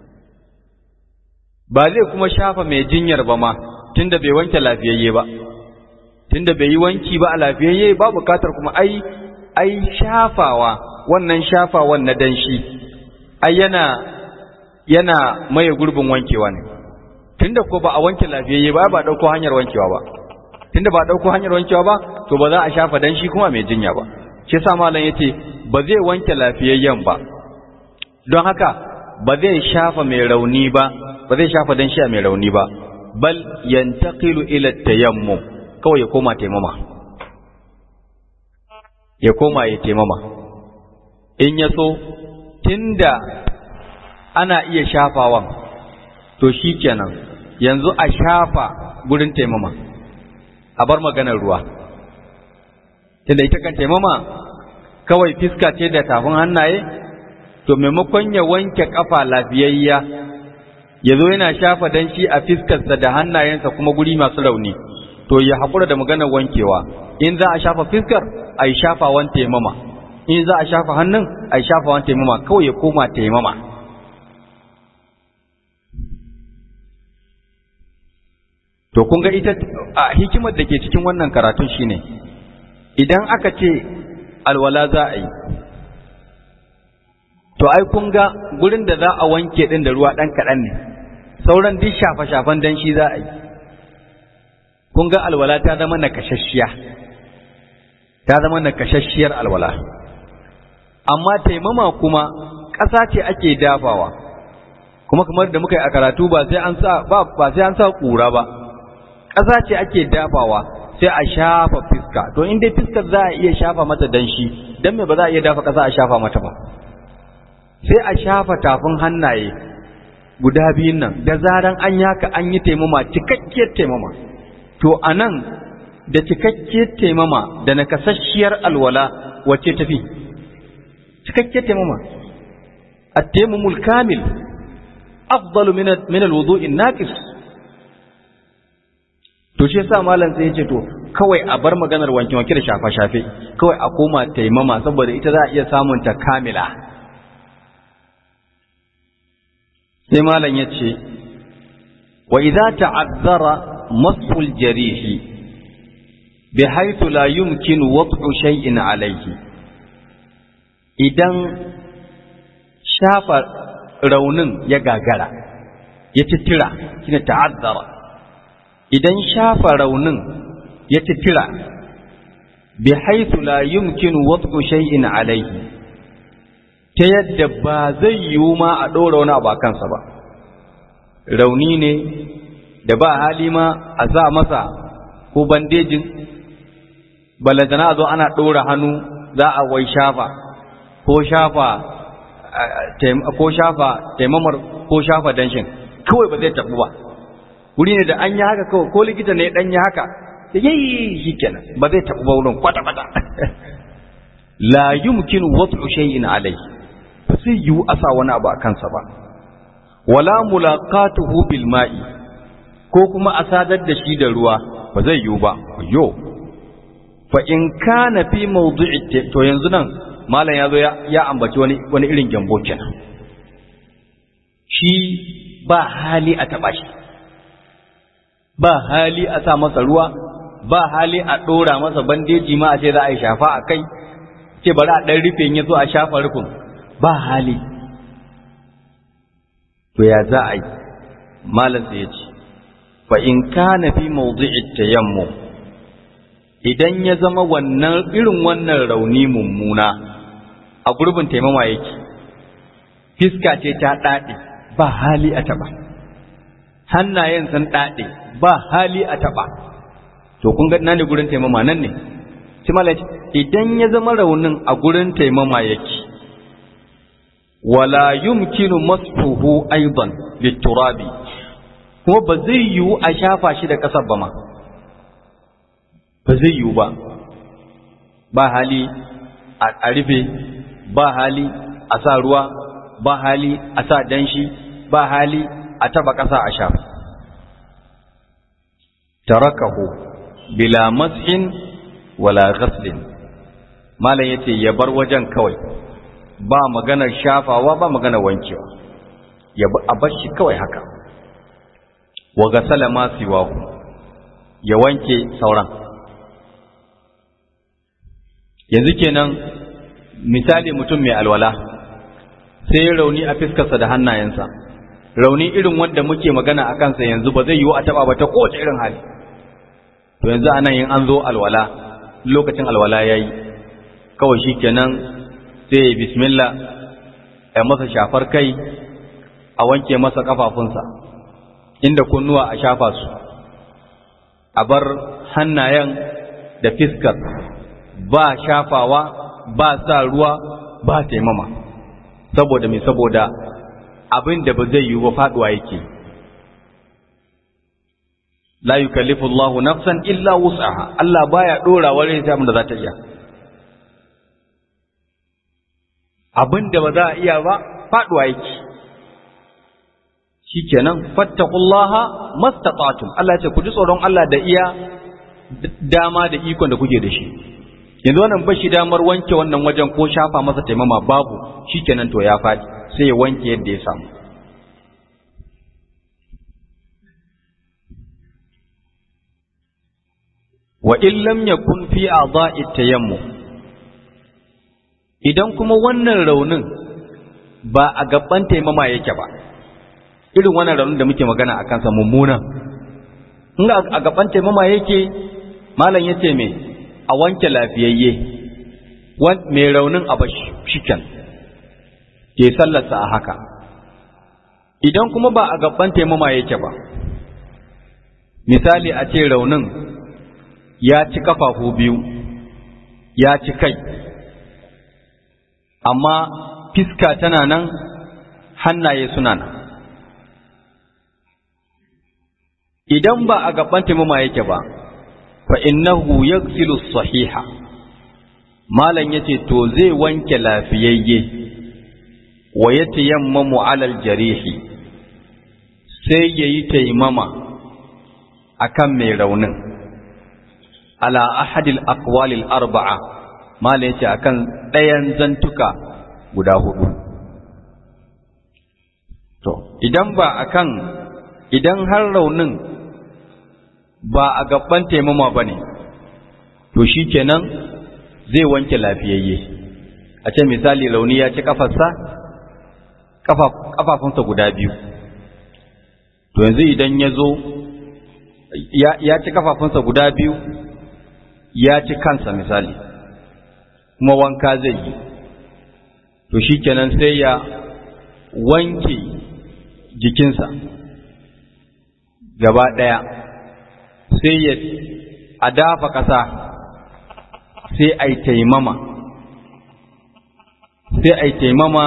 ba zai kuma shafa mai jinyar ba ma tunda bai wanke lafiyayye ba tunda bai yi wanki ba a lafiyayye ba bukatar kuma ai ai shafawa wannan shafawan na danshi ai yana yana maye gurbin wankewa ne tunda ko ba a wanke lafiyayye ba ba dauko hanyar wankewa ba tunda ba dauko hanyar wankewa ba to ba za a shafa danshi kuma mai jinya ba shi yasa malam yace ba zai wanke lafiyayyen ba don haka ba zai shafa mai rauni ba ba zai shafa danshi a mai rauni ba bal yantaqilu ila tayammum kawai ya koma taimama ya koma ya taimama in ya so tunda ana iya shafawan to shikenan yanzu a shafa gurin taimama a bar maganar ruwa tunda ita kan taimama kawai fiska ce da tafin hannaye to maimakon ya wanke kafa lafiyayya ya zo yana shafa danshi a fiskarsa da hannayensa kuma guri masu rauni to ya haƙura da maganar wankewa in za a shafa fiskar a yi shafawan taimama in za a shafa hannun a yi shafawan taimama kawai ya koma taimama to kun ga ita a hikimar da ke cikin wannan karatun shine idan aka ce alwala za a yi to ai kun ga gurin da za a wanke din da ruwa ɗan kaɗan ne sauran duk shafa-shafan dan shi za a yi kun ga alwala ta zama nakashashiya ta zama nakashashiyar alwala amma taimama kuma ƙasa ce ake dafawa kuma kamar da muka yi a karatu ba sai an sa ba ba sai an sa ƙura ba ƙasa ce ake dafawa sai a shafa fiska to in dai fiskar za a iya shafa mata danshi dan me ba za a iya dafa ƙasa a shafa mata ba sai a shafa tafin hannaye guda biyun nan da zaran an yaka an yi taimama cikakkiyar taimama to a nan da cikakkiyar taimama da nakasasshiyar alwala wacce tafi cikakkiyar taimama at-tayammumul kamil afdalu min min al-wudu'in naqis to shi yasa malam sai ya ce to kawai a bar maganar wanke wanke da shafa shafe kawai a koma taimama saboda ita za a iya samun ta kamila sai malam ya ce wa idza ta'azzara masful jarihi bihaythu la yumkin wad'u shay'in alayhi idan shafa raunin ya gagara ya titira shine ta'azzara idan shafa raunin ya titira bihaythu la yumkin wad'u shay'in alayhi ta yadda ba zai yiwu ma a ɗora wani abu a kansa ba rauni ne da ba hali ma a za masa ko bandejin balantana a zo ana ɗora hannu za a wai shafa ko shafa ko shafa taimamar ko shafa danshin kawai ba zai tafi ba wuri ne da an yi haka kawai ko likita ne dan yi haka da yayi shi kenan ba zai tafi ba wurin kwata-kwata la yumkinu wad'u shay'in alayhi ba zai yiwu a sa wani abu a kansa ba wala mulaqatuhu bil ma'i ko kuma a sadar da shi da ruwa ba zai yiwu ba yo fa in kana fi mawdu'i to yanzu nan malam yazo ya ya ambaci wani wani irin gyambo kenan shi ba hali a taba shi ba hali a sa masa ruwa ba hali a dora masa bandeji ma a ce za a yi shafa a kai ce bari a ɗan rufe ya zo a shafa rufin ba hali to ya za a yi malam sai ya ce fa in kana fi mawdi'i tayammum idan ya zama wannan irin wannan rauni mummuna a gurbin taimama yake fiska ce ta dade ba hali a taba hannayen sun dade ba hali a taba to kun ga nan ne gurin taimama nan ne sai idan ya zama raunin a gurin taimama yake wala yumkinu masfuhu aidan biturabi kuma ba zai yiwu a shafa shi da ƙasar ba ma ba zai yiwu ba ba hali a rufe ba hali a sa ruwa ba hali a sa danshi ba hali a taba ƙasa a shafa tarakahu bila mas'in wala ghaslin malam yace ya bar wajen kawai ba maganar shafawa ba maganar wankewa ya a bar shi kawai haka wa gasala ma siwahu ya wanke sauran yanzu kenan misali mutum mai alwala sai ya rauni a fiskarsa da hannayensa rauni irin wanda muke magana a kansa yanzu ba zai yiwu a taba ba ta kowace irin hali to yanzu anan yin an zo alwala lokacin alwala ya yi kawai shi kenan sai ya bismillah ya masa shafar kai a wanke masa kafafunsa inda kunnuwa a shafa su a bar hannayen da fiskar ba shafawa ba sa ruwa ba taimama saboda mai saboda abin da ba zai yiwu ba faduwa yake la yukallifu Allahu nafsan illa wus'aha Allah baya dora wa rai abin da za ta iya abin da ba za a iya ba faduwa yake shikenan fattaqullaha mastata'tum Allah ya ce ku ji tsoron Allah da iya dama da ikon da kuke da shi yanzu wannan ba shi damar wanke wannan wajen ko shafa masa taimama babu shikenan to ya faɗi sai ya wanke yadda ya samu wa in lam yakun fi a'dha'i tayammum idan kuma wannan raunin ba a gaban taimama yake ba irin wannan raunin da muke magana a kansa mummuna in a gaban taimama yake malam yace me a wanke lafiyayye mai raunin a bashi shiken ke sallarsa a haka idan kuma ba a gaban taimama yake ba misali a ce raunin ya ci kafafu biyu ya ci kai amma fiska tana nan hannaye suna nan idan ba a gaban taimama yake ba fa innahu yaghsilu sahiha malan yace to zai wanke lafiyayye wa yatayammamu alal jarihi sai yayi taimama akan mai raunin ala ahadil aqwalil arba'a mala yace akan ɗayan zantuka guda hudu to idan ba akan idan har raunin ba a gaban taimama bane to shikenan zai wanke lafiyayye a ce misali rauni ya ci kafarsa kafafunsa guda biyu to yanzu idan ya zo ya ci kafafunsa guda biyu ya ci kansa misali kuma wanka zai yi to shi kenan sai ya wanke jikinsa gaba ɗaya sai ya a dafa ƙasa sai a yi taimama sai a yi taimama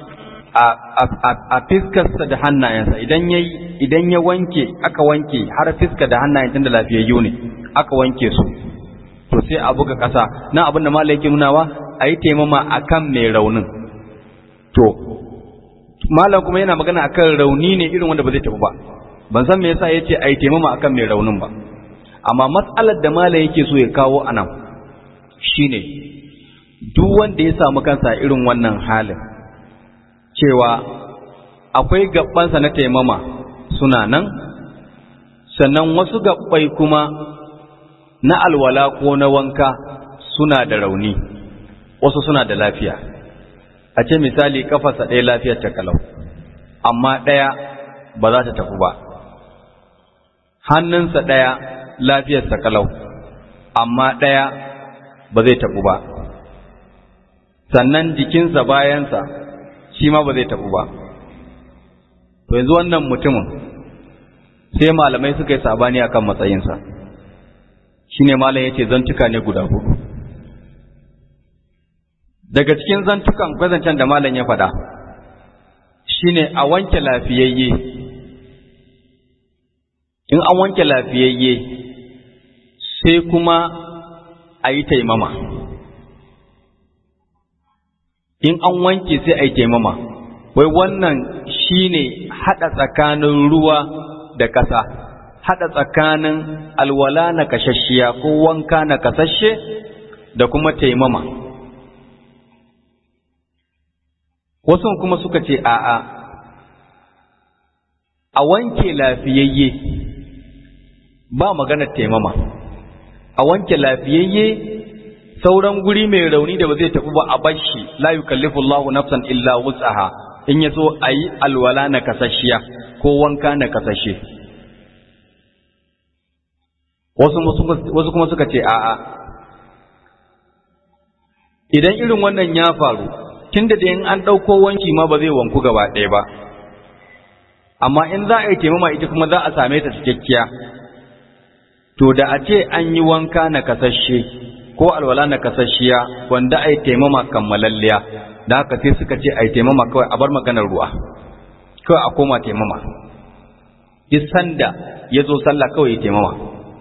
a fiskarsa da hannayensa idan ya idan ya wanke aka wanke har fiska da hannayen tun da lafiyayyu ne aka wanke su to sai a buga ƙasa na abin da malai yake nunawa a yi taimama a kan mai raunin to malam kuma yana magana akan rauni ne irin wanda ba zai tafi ba ban san me yasa ya ce a yi taimama akan mai raunin ba amma matsalar da malai yake so ya kawo a nan shine duk wanda ya samu kansa irin wannan halin cewa akwai gabansa na taimama suna nan sannan wasu gabbai kuma na alwala ko na wanka suna da rauni wasu suna da lafiya a ce misali kafarsa ɗaya lafiyar ta kalau amma ɗaya ba za ta tafi ba hannunsa ɗaya lafiyarsa kalau amma ɗaya ba zai tafi ba sannan jikinsa bayansa shi ma ba zai tafi ba to yanzu wannan mutumin sai malamai suka yi sabani akan matsayinsa shine malam yace zantuka ne guda hudu daga cikin zantukan kwazancen da malam ya faɗa shine a wanke lafiyayye in an wanke lafiyayye sai kuma a yi taimama in an wanke sai a yi taimama wai wannan shine haɗa tsakanin ruwa da ƙasa haɗa tsakanin alwala na kashashiya ko wanka na kasashe da kuma taimama wasu kuma suka ce a'a a wanke lafiyayye ba maganar taimama a wanke lafiyayye sauran guri mai rauni da ba zai tafi ba a bashi la yukallifu Allahu nafsan illa wus'aha in yaso ayi alwala na kasashiya ko wanka na kasashe wasu wasu kuma suka ce a'a idan irin wannan ya faru tunda da in an ɗauko wanki ma ba zai wanku gaba ɗaya ba amma in za a yi taimama ita kuma za a same ta cikakkiya to da a ce an yi wanka na kasashe ko alwala na kasashiya wanda a yi taimama kammalalliya da haka sai suka ce a yi taimama kawai a bar maganar ruwa kawai a koma taimama duk sanda ya zo sallah kawai ya taimama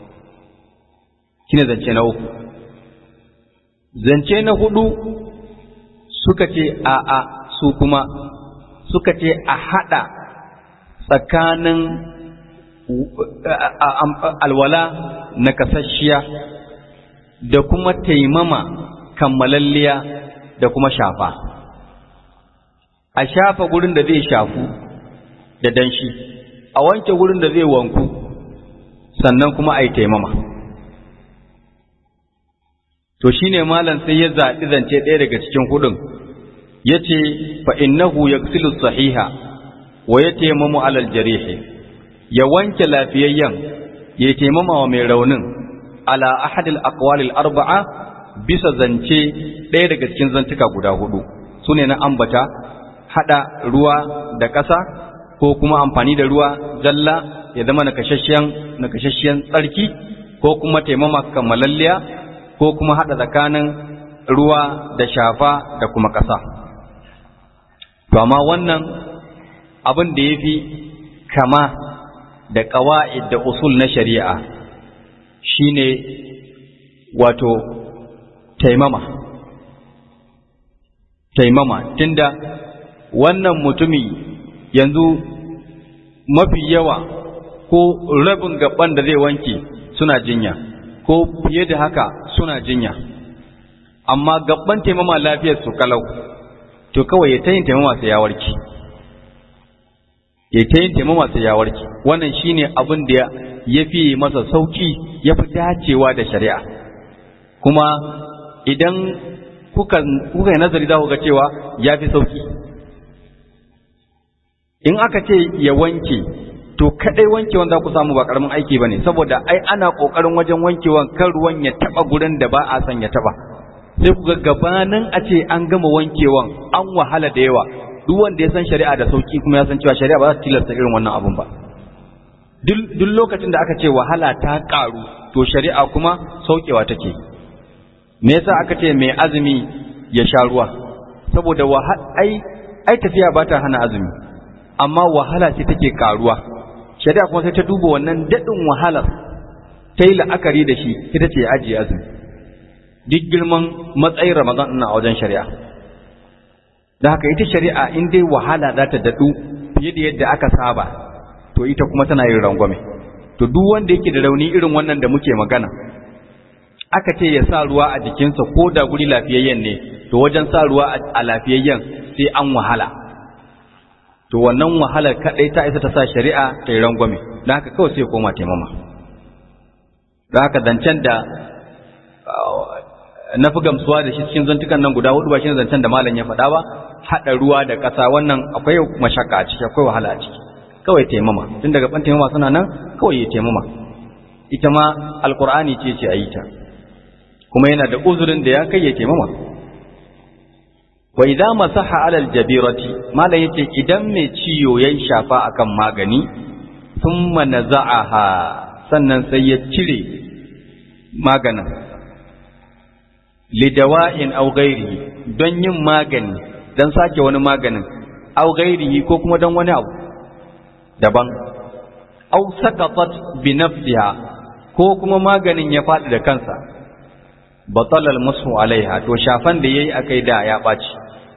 shine zance na uku zance na hudu suka ce a a su kuma suka ce a hada tsakanin alwala na kasashiya da kuma taimama kammalalliya da kuma shafa a shafa gurin da zai shafu da danshi a wanke gurin da zai wanku sannan kuma a yi taimama to shine malam sai ya zaɓi zance ɗaya daga cikin hudun ya ce fa innahu yaksilu sahiha wa ya taimamu alal jarihi ya wanke lafiyayyen ya taimama wa mai raunin ala ahadil aqwalil arba'a bisa zance ɗaya daga cikin zantuka guda hudu sune na ambata hada ruwa da ƙasa ko kuma amfani da ruwa zalla ya zama na kashashiyan na kashashiyan tsarki ko kuma taimama kammalalliya ko kuma hada tsakanin ruwa da shafa da kuma ƙasa to amma wannan abin da yafi kama da ƙawa'id da usul na shari'a shine wato taimama taimama tunda wannan mutumi yanzu mafi yawa ko rabin gaban da zai wanke suna jinya ko fiye da haka suna jinya amma gaban taimama lafiyar su kalau to kawai ya ta yin taimama sai ya warke ya ta yin taimama sai ya warke wannan shine abin da ya fi masa sauki ya fi dacewa da shari'a kuma idan kuka kuka yi nazari za ku ga cewa ya fi sauki in aka ce ya wanke to kadai wankewan za ku samu ba karamin aiki bane saboda ai ana kokarin wajen wankewan kan ruwan ya taba gurin da ba a son ya taba sai ku ga gabanin a ce an gama wankewan an wahala da yawa duk wanda ya san shari'a da sauki kuma ya san cewa shari'a ba za ta tilasta irin wannan abun ba duk lokacin da aka ce wahala ta karu to shari'a kuma saukewa take me yasa aka ce mai azumi ya sha ruwa saboda ai ai tafiya ba ta hana azumi amma wahala ce take karuwa shari'a kuma sai ta duba wannan daɗin wahalar ta yi la'akari da shi ita ce ajiye azumi duk girman matsayin ramadan ina a wajen shari'a da haka ita shari'a in dai wahala za ta daɗu fiye da yadda aka saba to ita kuma tana yin rangwame to duk wanda yake da rauni irin wannan da muke magana aka ce ya sa ruwa a jikinsa ko da guri lafiyayyen ne to wajen sa ruwa a lafiyayyen sai an wahala to wannan wahalar kadai ta isa ta sa shari'a ta yi rangwame don haka kawai sai koma taimama don haka zancen da na fi gamsuwa da shi cikin zantukan nan guda hudu ba shi zancen da malam ya faɗa ba haɗa ruwa da ƙasa wannan akwai mashaka a ciki akwai wahala a ciki kawai taimama tun daga ban taimama suna nan kawai ya taimama ita ma alkur'ani ce ce a yi ta kuma yana da uzurin da ya kai ya taimama wa idza masaha alal jabirati malam yace idan mai ciyo yayin shafa akan magani thumma naza'aha sannan sai ya cire maganin lidawa'in aw ghairihi don yin magani dan sake wani maganin aw ghairihi ko kuma don wani abu daban aw saqatat bi nafsiha ko kuma maganin ya faɗi da kansa batalal musu alaiha to shafan da yayi akai da ya ɓaci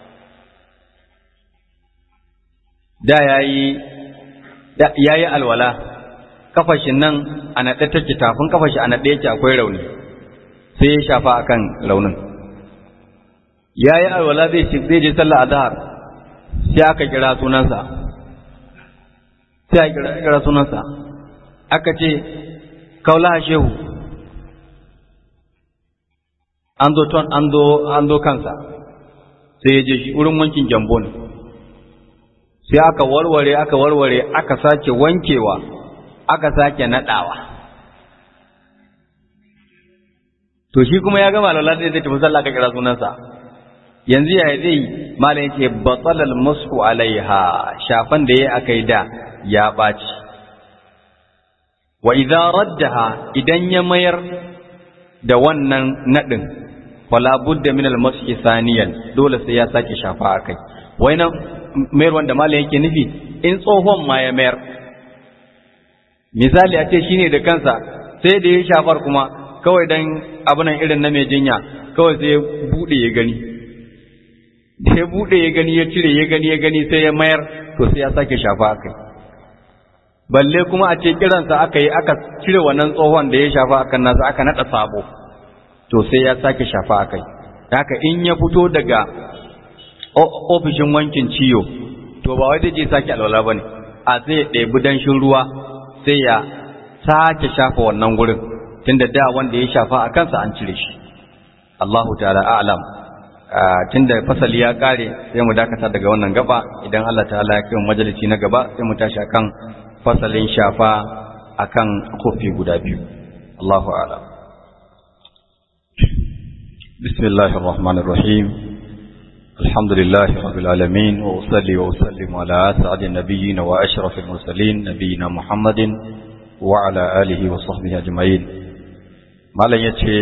da yayi da yayi alwala kafashin nan a naɗe take tafin kafashi a naɗe yake akwai rauni sai ya shafa akan raunin yayi alwala zai ci zai je sallah azhar sai aka kira sunansa sai aka kira sunansa aka ce kaula shehu an zo ton an zo an zo kansa sai ya je shi wurin wankin jambo ne sai aka warware aka warware aka sake wankewa aka sake nadawa to shi kuma ya gama lalata zai tafi sallah ka kira sunansa yanzu ya zai malam yace batalal mashu alaiha shafan da yayi akai da ya baci wa idza raddaha idan ya mayar da wannan nadin wala budda min al-mashi thaniyan dole sai ya sake shafa akai wai nan mayar wanda malam yake nufi in tsohon ma ya mayar misali a ce shine da kansa sai da ya shafar kuma kawai dan abunan irin na mai jinya kawai sai ya bude ya gani da ya bude ya gani ya cire ya gani ya gani sai ya mayar to sai ya sake shafa akai balle kuma a ce kiransa aka yi aka cire wannan tsohon da ya shafa akan nasa aka nada sabo to sai ya sake shafa a kai haka in ya fito daga ofishin wankin ciyo to ba wai zai je sake alwala ba ne a sai ya ɗebi danshin ruwa sai ya sake shafa wannan gurin tunda da wanda ya shafa a kansa an cire shi Allahu ta'ala a'lam tunda fasali ya kare sai mu dakata daga wannan gaba idan Allah ta'ala ya kai mu majalisi na gaba sai mu tashi akan fasalin shafa akan kofi guda biyu Allahu a'lam بسم الله الرحمن الرحيم الحمد لله رب العالمين وأصلي وأسلم على أسعد النبيين وأشرف المرسلين نبينا محمد وعلى آله وصحبه أجمعين ما لن يتشي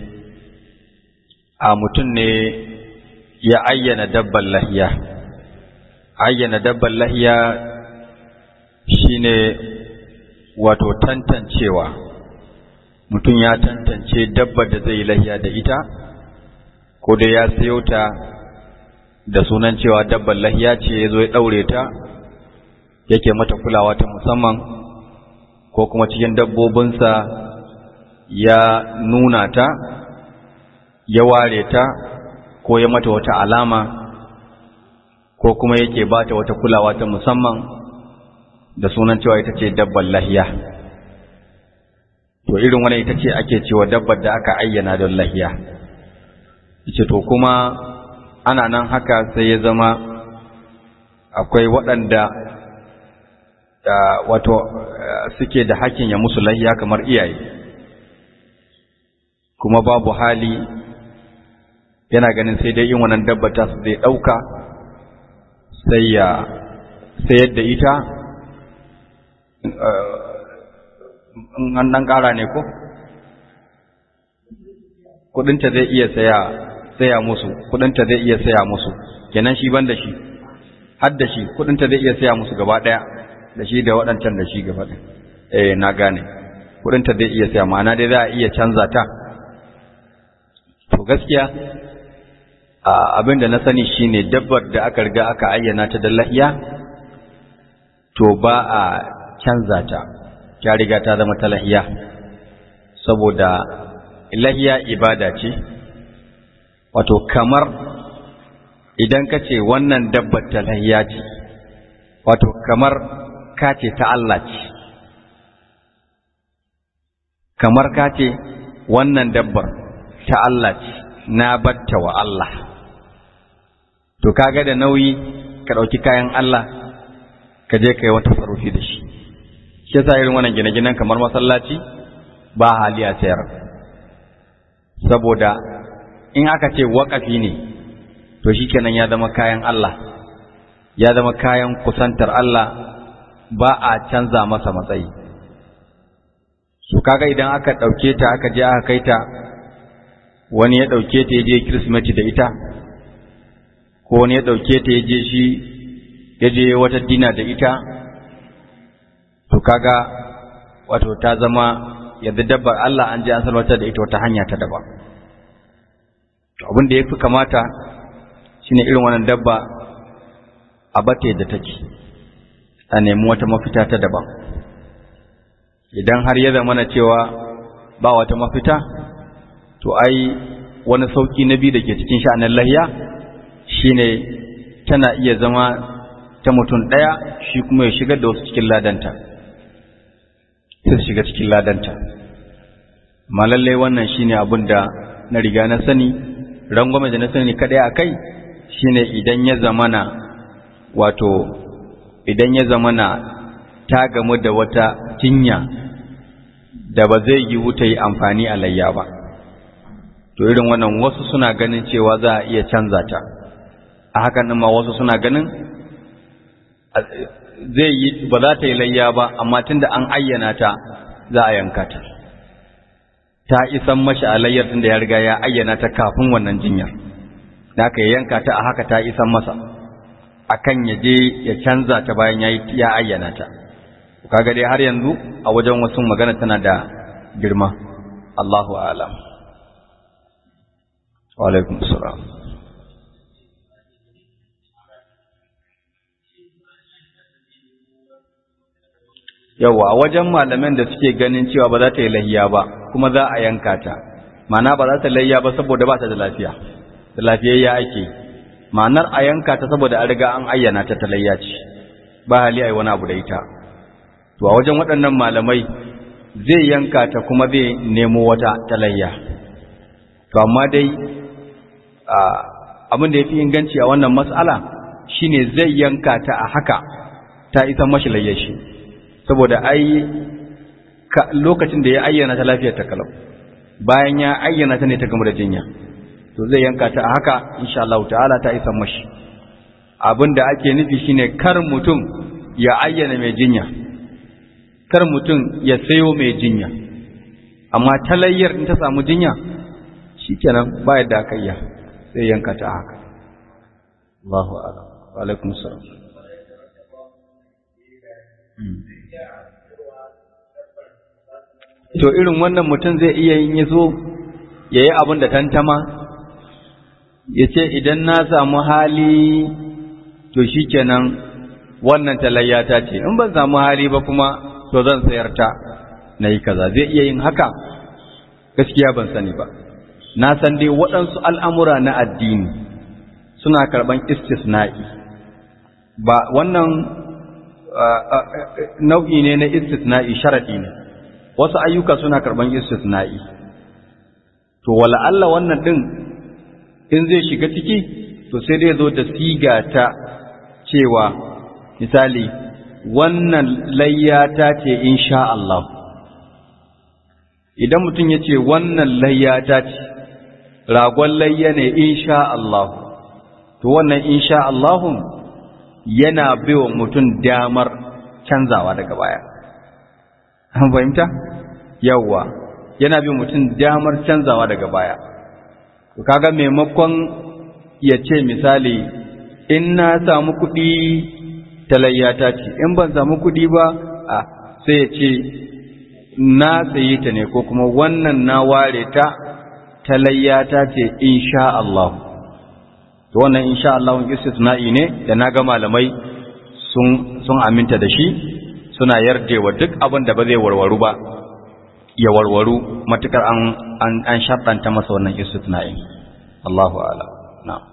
آمتن يعين دب اللهية عين دب اللهية shine wato tantancewa mutum ya tantance dabbar da zai lahiya da ita ko da ya sayo ta da sunan cewa dabbar lahiya ce ya zo ya ɗaure ta yake mata kulawa ta musamman ko kuma cikin dabbobinsa ya nuna ta ya ware ta ko ya mata wata alama ko kuma yake ba ta wata kulawa ta musamman da sunan cewa ita ce dabbar lahiya to irin wani ita ce ake cewa dabbar da aka ayyana don lahiya ce to kuma ana nan haka sai ya zama akwai waɗanda wato suke da hakkin ya musu lahiya kamar iyaye kuma babu hali yana ganin sai dai yin wannan dabba ta su zai ɗauka sai ya sayar da ita an ɗan ƙara ne ko? kudinta zai iya saya saya musu kudinta zai iya saya musu kenan shi ban da shi har da shi kudinta zai iya saya musu gaba ɗaya da shi da waɗancan da shi gaba ɗaya eh na gane kudinta zai iya saya ma'ana dai za a iya canza ta to gaskiya abin da na sani shine dabbar da aka riga aka ayyana ta da lahiya to ba a canza ta ta riga ta zama ta lahiya saboda lahiya ibada ce wato kamar idan ka ce wannan dabbar ta lahiya ce wato kamar ka ce ta Allah ce kamar ka ce wannan dabbar ta Allah ce na batta wa Allah to kaga da nauyi ka ɗauki kayan Allah ka je ka yi wata farufi da shi shi yasa irin wannan gine-ginen kamar masallaci ba hali a sayar saboda in aka ce waƙafi ne to shikenan ya zama kayan Allah ya zama kayan kusantar Allah ba a canza masa matsayi su kaga idan aka ɗauke ta aka je aka kai ta wani ya ɗauke ta ya je Kirsimeti da ita ko wani ya ɗauke ta ya je shi ya je wata dina da ita to kaga wato ta zama yadda dabbar Allah an je an salwatar da ita wata hanya ta daban to abin da yafi kamata shine irin wannan dabba a bate da take a nemi wata mafita ta daban idan har ya zama na cewa ba wata mafita to ai wani sauki na biyu da ke cikin sha'anin lahiya shine tana iya zama ta mutum ɗaya shi kuma ya shigar da wasu cikin ladanta sai su shiga cikin ladanta amma lallai wannan shine abin da na riga na sani rangwame da na sani kadai a kai shine idan ya zamana wato idan ya zamana ta gamu da wata jinya da ba zai yi wuta yi amfani a layya ba to irin wannan wasu suna ganin cewa za a iya canza ta a hakan ma wasu suna ganin zai yi ba za ta yi layya ba amma tunda an ayyana ta za a yanka ta ta isan mashi a layyar tunda ya riga ya ayyana ta kafin wannan jinyar da aka yanka ta a haka ta isan masa akan ya je ya canza ta bayan ya ayyana ta kaga dai har yanzu a wajen wasu magana tana da girma Allahu a'lam wa alaikum salam yawa a wajen malaman da suke ganin cewa ba za ta yi lahiya ba kuma za a yanka ta ma'ana ba za ta lahiya ba saboda ba ta da lafiya da lafiyayya ake ma'anar a yanka ta saboda an riga an ayyana ta ta layya ce ba hali a yi wani abu da ita to a wajen waɗannan malamai zai yanka ta kuma zai nemo wata ta layya to amma dai abin da ya fi inganci a wannan mas'ala shine zai yanka ta a haka ta isa mashi layyashi saboda ai lokacin da ya ayyana ta lafiyar ta kalau bayan ya ayyana ta ne ta gama da jinya to zai yanka ta a haka insha Allah ta'ala ta isa mashi abin da ake nufi shine kar mutum ya ayyana mai jinya kar mutum ya sayo mai jinya amma talayyar in ta samu jinya shikenan ba yadda aka iya zai yanka ta a haka Allahu a'lam wa alaikum salam to irin wannan mutum zai iya yin yazo yayi abin da tantama ya ce idan na samu hali to shi kenan wannan talayyata ce in ban samu hali ba kuma to zan sayar ta na yi kaza zai iya yin haka gaskiya ban sani ba na san dai waɗansu al'amura na addini suna karɓan istisna'i ba wannan nau'i ne na istisna'i sharaɗi ne wasu ayyuka suna karɓan istisna'i to wala Allah wannan ɗin in zai shiga ciki to sai dai zo da siga ta cewa misali wannan layyata ce insha Allah idan mutum ya ce wannan layyata ce ragon layya ne insha Allah to wannan insha Allahun yana baiwa mutum damar canzawa daga baya an fahimta yawwa yana bi mutum damar canzawa daga baya to kaga maimakon ya ce misali in na samu kuɗi talayyata ce in ban samu kuɗi ba a sai ya ce na sayi ta ne ko kuma wannan na ware ta talayyata ce insha Allah to wannan insha Allah istisna'i ne da naga malamai sun sun aminta da shi suna yardewa duk abin da ba zai warwaru ba ya warwaru matukar an an, an sharɗanta masa wannan istisna'i Allahu a'lam na'am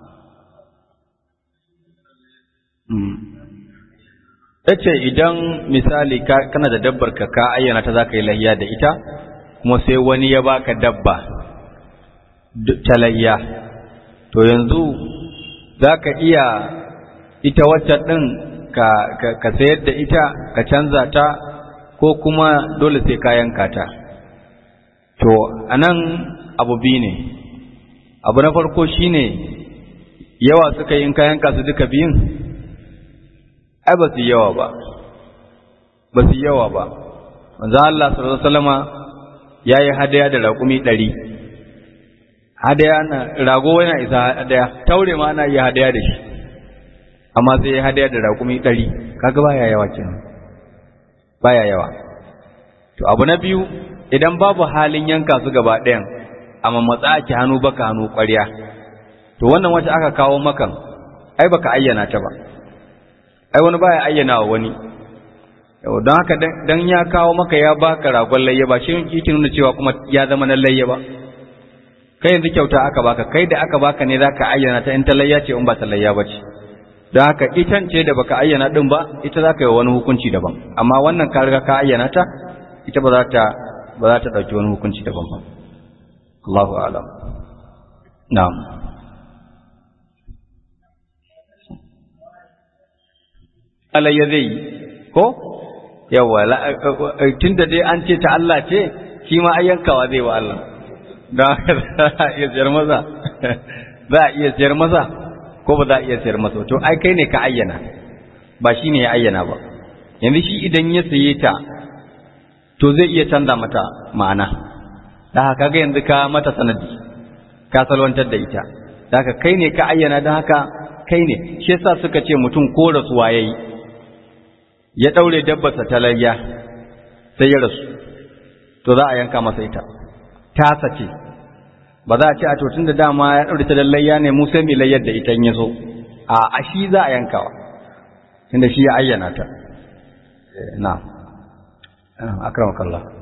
ta ce idan misali kana da dabbar ka ka ayyana ta za ka yi lahiya da ita kuma sai wani ya baka dabba ta lahiya to yanzu za ka iya ita wacce ɗin ka sayar da ita ka canza ta ko kuma dole sai ka yanka ta to anan abu biyu ne abu na farko shine yawa suka yi in ka yanka su duka biyun ai ba su yawa ba ba su yawa ba manzo Allah sallallahu alaihi wasallama yayi hadaya da raƙumi ɗari hadaya na rago yana isa hadaya taure ma ana iya hadaya da shi amma sai ya hadaya da raƙumi ɗari kaga baya yawa kenan baya yawa to abu na biyu idan babu halin yanka su gaba ɗayan amma matsa ake hannu baka hannu ƙwarya to wannan wacce aka kawo makan ai baka ayyana ta ba ai wani baya ayyana wa wani don haka dan ya kawo maka ya baka ragon layya ba shi yake nuna cewa kuma ya zama na layya ba kai yanzu kyauta aka baka kai da aka baka ne zaka ayyana ta in ta layya ce in ba ta layya ba ce don haka itan ce da baka ayyana din ba ita zaka yi wani hukunci daban amma wannan ka riga ka ayyana ta ita ba za ta ba za ta dauki wani hukunci daban ba Allahu a'lam na'am alayya zai yi ko yawa tun da dai an ce ta Allah ce shi ma ayyankawa zai wa Allah don haka za a iya siyar masa za a iya siyar masa ko ba za a iya siyar masa to ai kai ne ka ayyana ba shi ne ya ayyana ba yanzu shi idan ya saye ta to zai iya canza mata ma'ana da haka ga yanzu ka mata sanadi ka salwantar da ita da haka kai ne ka ayyana don haka kai ne shi yasa suka ce mutum ko rasuwa yayi ya ɗaure dabbarsa ta layya sai ya rasu to za a yanka masa ita tasa ce ba za a ce a tun da dama ya ɗaure ta da layya ne mu sai mai layyar da ita ya so a a shi za a yankawa tunda shi ya ayyana ta na akramakallah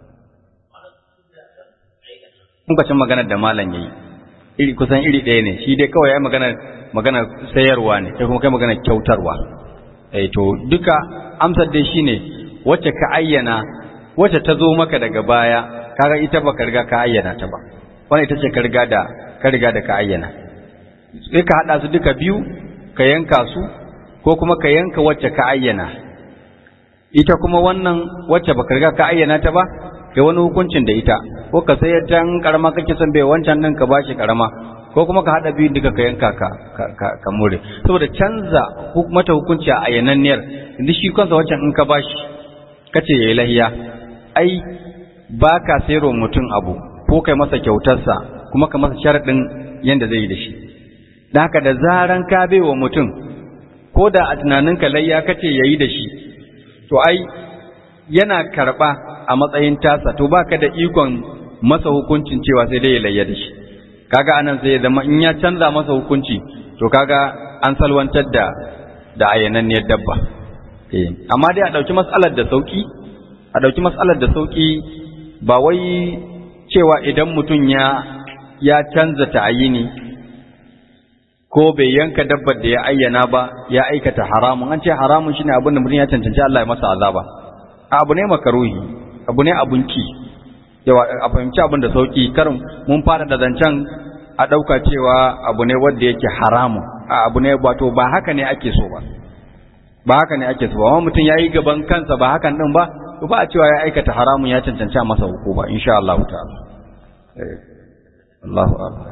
kun maganar da malam yayi iri kusan iri ɗaya ne shi dai kawai ya magana magana sayarwa ne kai kuma kai magana kyautarwa eh to duka amsar dai shine wacce ka ayyana wacce ta zo maka daga baya kaga ita baka riga ka ayyana ta ba wannan ita ce ka riga da ka riga da ka ayyana sai ka hada su duka biyu ka yanka su ko kuma ka yanka wacce ka ayyana ita kuma wannan wacce baka riga ka ayyana ta ba kai wani hukuncin da ita ko ka sayar ta karama kake son bai wancan nan ka bashi karama ko kuma ka haɗa biyun duka ka yanka ka ka more saboda canza mata hukunci a ayyananniyar inda shi kansa wancan in ka bashi kace yayi lahiya ai ba ka sayarwa mutum abu ko kai masa kyautarsa kuma ka masa sharaɗin yanda zai yi da shi da haka da zaran ka bai wa mutum ko da a tunaninka layya kace yayi da shi to ai yana karɓa a matsayin tasa to baka da ikon masa hukuncin cewa sai dai ya layya da shi kaga anan sai ya zama in ya canza masa hukunci to kaga an salwantar da da ayananniyar dabba eh amma dai a dauki matsalar da sauki a ɗauki matsalar da sauƙi ba wai cewa idan mutum ya ya canza ta'ayini ko bai yanka dabbar da ya ayyana ba ya aikata haramun an ce haramun shine abin da mutum ya cancanci Allah ya masa azaba abu ne makaruhi abu ne abun ki yawa a fahimci abin da sauki karin mun fara da zancen a ɗauka cewa abu ne wanda yake haramun a abu ne wato ba haka ne ake so ba ba haka ne ake so ba amma mutum ya yi gaban kansa ba hakan din ba to ba a cewa ya aikata haramun ya cancanci a masa hukuma insha Allah ta'ala eh Allahu akbar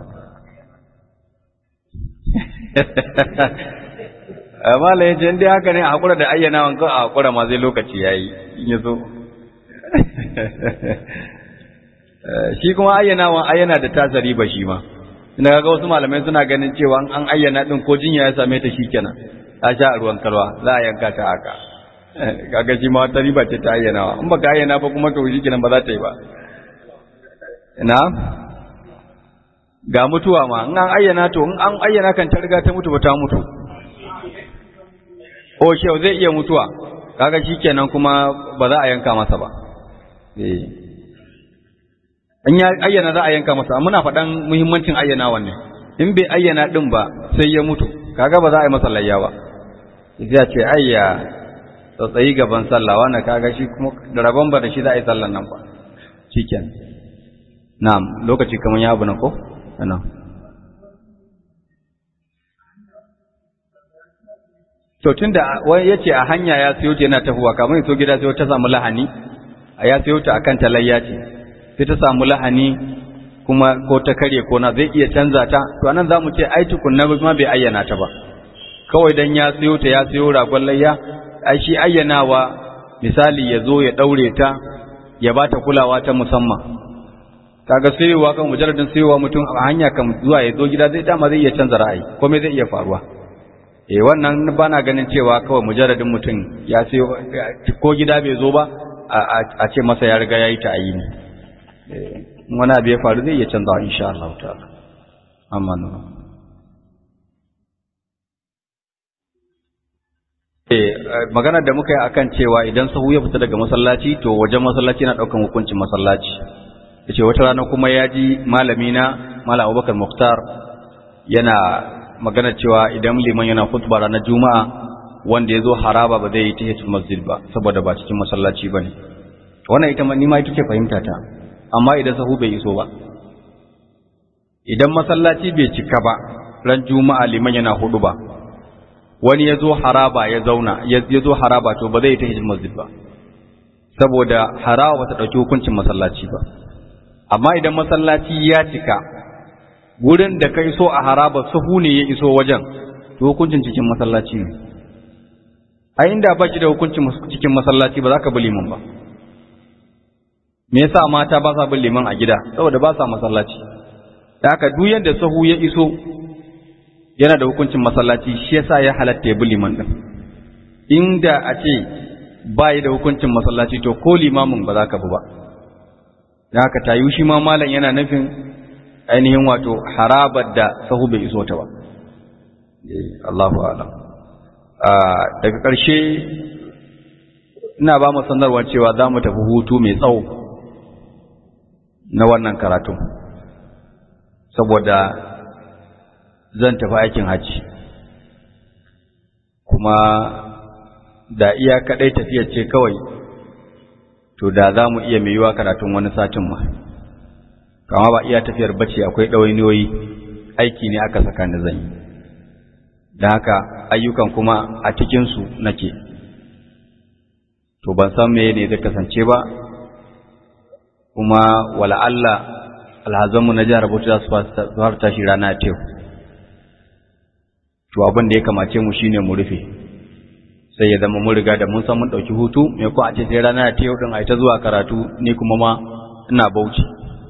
amma la yace indai haka ne a hakura da ayyana wanka a hakura ma zai lokaci yayi in yazo shi kuma ayyana wan ayyana da tasari ba shi ma ina ga wasu malamai suna ganin cewa an ayyana din ko jinya ya same ta shikenan ta sha a ruwan kalwa za a yanka ta haka kaga shi ma wata riba ce ta ayyanawa in baka ayyana ba kuma to shikenan ba za ta yi ba ina ga mutuwa ma in an ayyana to in an ayyana kan ta riga ta mutu ba ta mutu o shehu zai iya mutuwa kaga shikenan kuma ba za a yanka masa ba eh in ya ayyana za a yanka masa muna faɗan muhimmancin ayyana wannan in bai ayyana din ba sai ya mutu kaga ba za a yi masa layya ba ya ce ayya tsatsayi gaban sallah wannan kaga shi kuma da rabon ba da shi za a yi sallan nan ba shikenan na'am lokaci kamar ya abu na ko ana to tunda wani yace a hanya ya sayo ta yana tafuwa kamar so gida sai ta samu lahani a ya sayo ta akan talayya ce sai ta samu lahani kuma ko ta kare ko na zai iya canza ta to anan zamu ce ai tukunna ma bai ayyana ta ba kawai dan ya sayo ta ya sayo ragon layya ai shi ayyanawa misali ya zo ya daure ta ya bata kulawa ta musamman kaga sayowa kan mujarradin sayowa mutum a hanya kan zuwa ya zo gida zai dama zai iya canza ra'ayi komai zai iya faruwa eh wannan bana ganin cewa kawai mujarradin mutum ya sayo ko gida bai zo ba a ce masa ya riga yayi ta ayini eh wani abu ya faru zai iya canza insha Allah ta'ala amma Eh, maganar da muka yi akan cewa idan sahu ya fita daga masallaci to wajen masallaci na daukan hukuncin masallaci yace wata rana kuma ya ji malami na malam Abubakar Muktar yana magana cewa idan liman yana khutba ranar juma'a wanda ya zo haraba ba zai yi tahiyatul masjid ba saboda ba cikin masallaci bane wannan ita ni ma ita ce fahimta ta amma idan sahu bai iso ba idan masallaci bai cika ba ran juma'a liman yana hudu ba wani ya zo haraba ya zauna ya zo haraba to ba zai yi tahiyatul masjid ba saboda haraba ba ta ɗauki hukuncin masallaci ba amma idan masallaci ya cika gurin da ka iso a haraba sahu ne ya iso wajen to hukuncin cikin masallaci ne a inda ba shi da hukuncin cikin masallaci ba za ka bi liman ba me yasa mata ba sa bin liman a gida saboda ba sa masallaci da haka duk yanda sahu ya iso yana da hukuncin masallaci shi yasa ya halatta ya bi liman din inda a ce ba da hukuncin masallaci to ko limamin ba za ka bi ba da haka tayu shi ma malam yana nufin ainihin wato harabar da sahu bai iso ta ba Allahu a'lam daga ƙarshe ina ba mu sanarwa cewa za mu tafi hutu mai tsawo na wannan karatu saboda zan tafi aikin hajji kuma da iya kaɗai tafiyar ce kawai to da za mu iya mai yiwa karatun wani satin ma kama ba iya tafiyar bace akwai ɗawainiyoyi aiki ne aka saka ni zan yi da haka ayyukan kuma a cikinsu nake to ban san me ne zai kasance ba kuma wala Allah alhazanmu na jihar Bauchi za su fara tashi rana ta to abin da ya kamace mu shine mu rufe sai ya zama mun riga da mun san mun ɗauki hutu me ko a ce sai rana ta yau din a ta zuwa karatu ni kuma ma ina Bauchi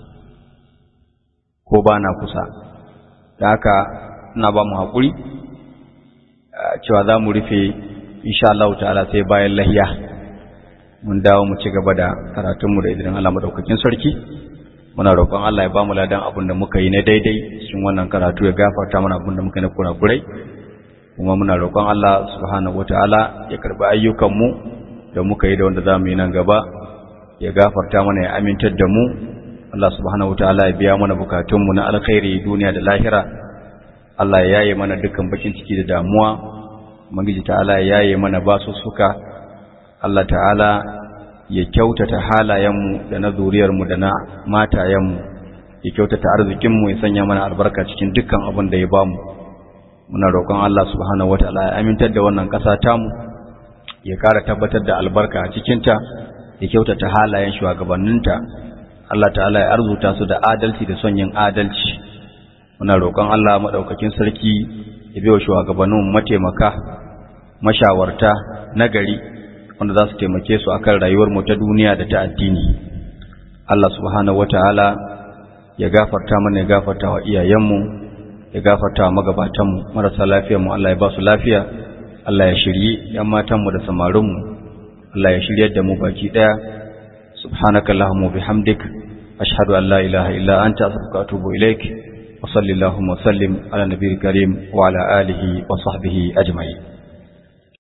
ko ba na kusa da haka ina ba mu haƙuri cewa za mu rufe insha Allah ta'ala sai bayan lahiya mun dawo mu ci gaba da karatunmu da idan Allah madaukakin sarki muna roƙon Allah ya ba mu ladan abin da muka yi na daidai cikin wannan karatu ya gafarta mana abin da muka yi na kurakurai kuma muna roƙon Allah subhanahu wataala ya karɓi ayyukanmu da muka yi da wanda za mu yi nan gaba ya gafarta mana ya amintar da mu Allah subhanahu wataala ya biya mana bukatunmu na alkhairi duniya da lahira Allah ya yaye mana dukkan bakin ciki da damuwa Ubangiji ta'ala ya yaye mana basu suka Allah ta'ala ya kyautata halayenmu da na zuriyarmu da na matayenmu ya kyautata arzikinmu ya sanya mana albarka cikin dukkan abin da ya bamu muna roƙon Allah subhanahu wataala ya amintar da wannan ƙasa tamu ya ƙara tabbatar da albarka a cikinta ya kyautata halayen shugabanninta Allah ta'ala ya arzuta su da adalci da son yin adalci muna roƙon Allah madaukakin sarki ya biyo shugabannin mataimaka mashawarta nagari wanda za su taimake su akan rayuwar mu ta duniya da ta addini Allah subhanahu wataala ya gafarta mana ya gafarta wa iyayenmu ya gafarta wa magabatanmu marasa lafiyar mu Allah ya ba su lafiya Allah ya shirye yan matanmu da samarinmu Allah ya shiryar da mu baki daya subhanaka allahumma bihamdik ashhadu an la ilaha illa anta astaghfiruka wa atubu ilaik wa sallallahu wa sallim ala nabiyil karim wa ala alihi wa sahbihi ajma'in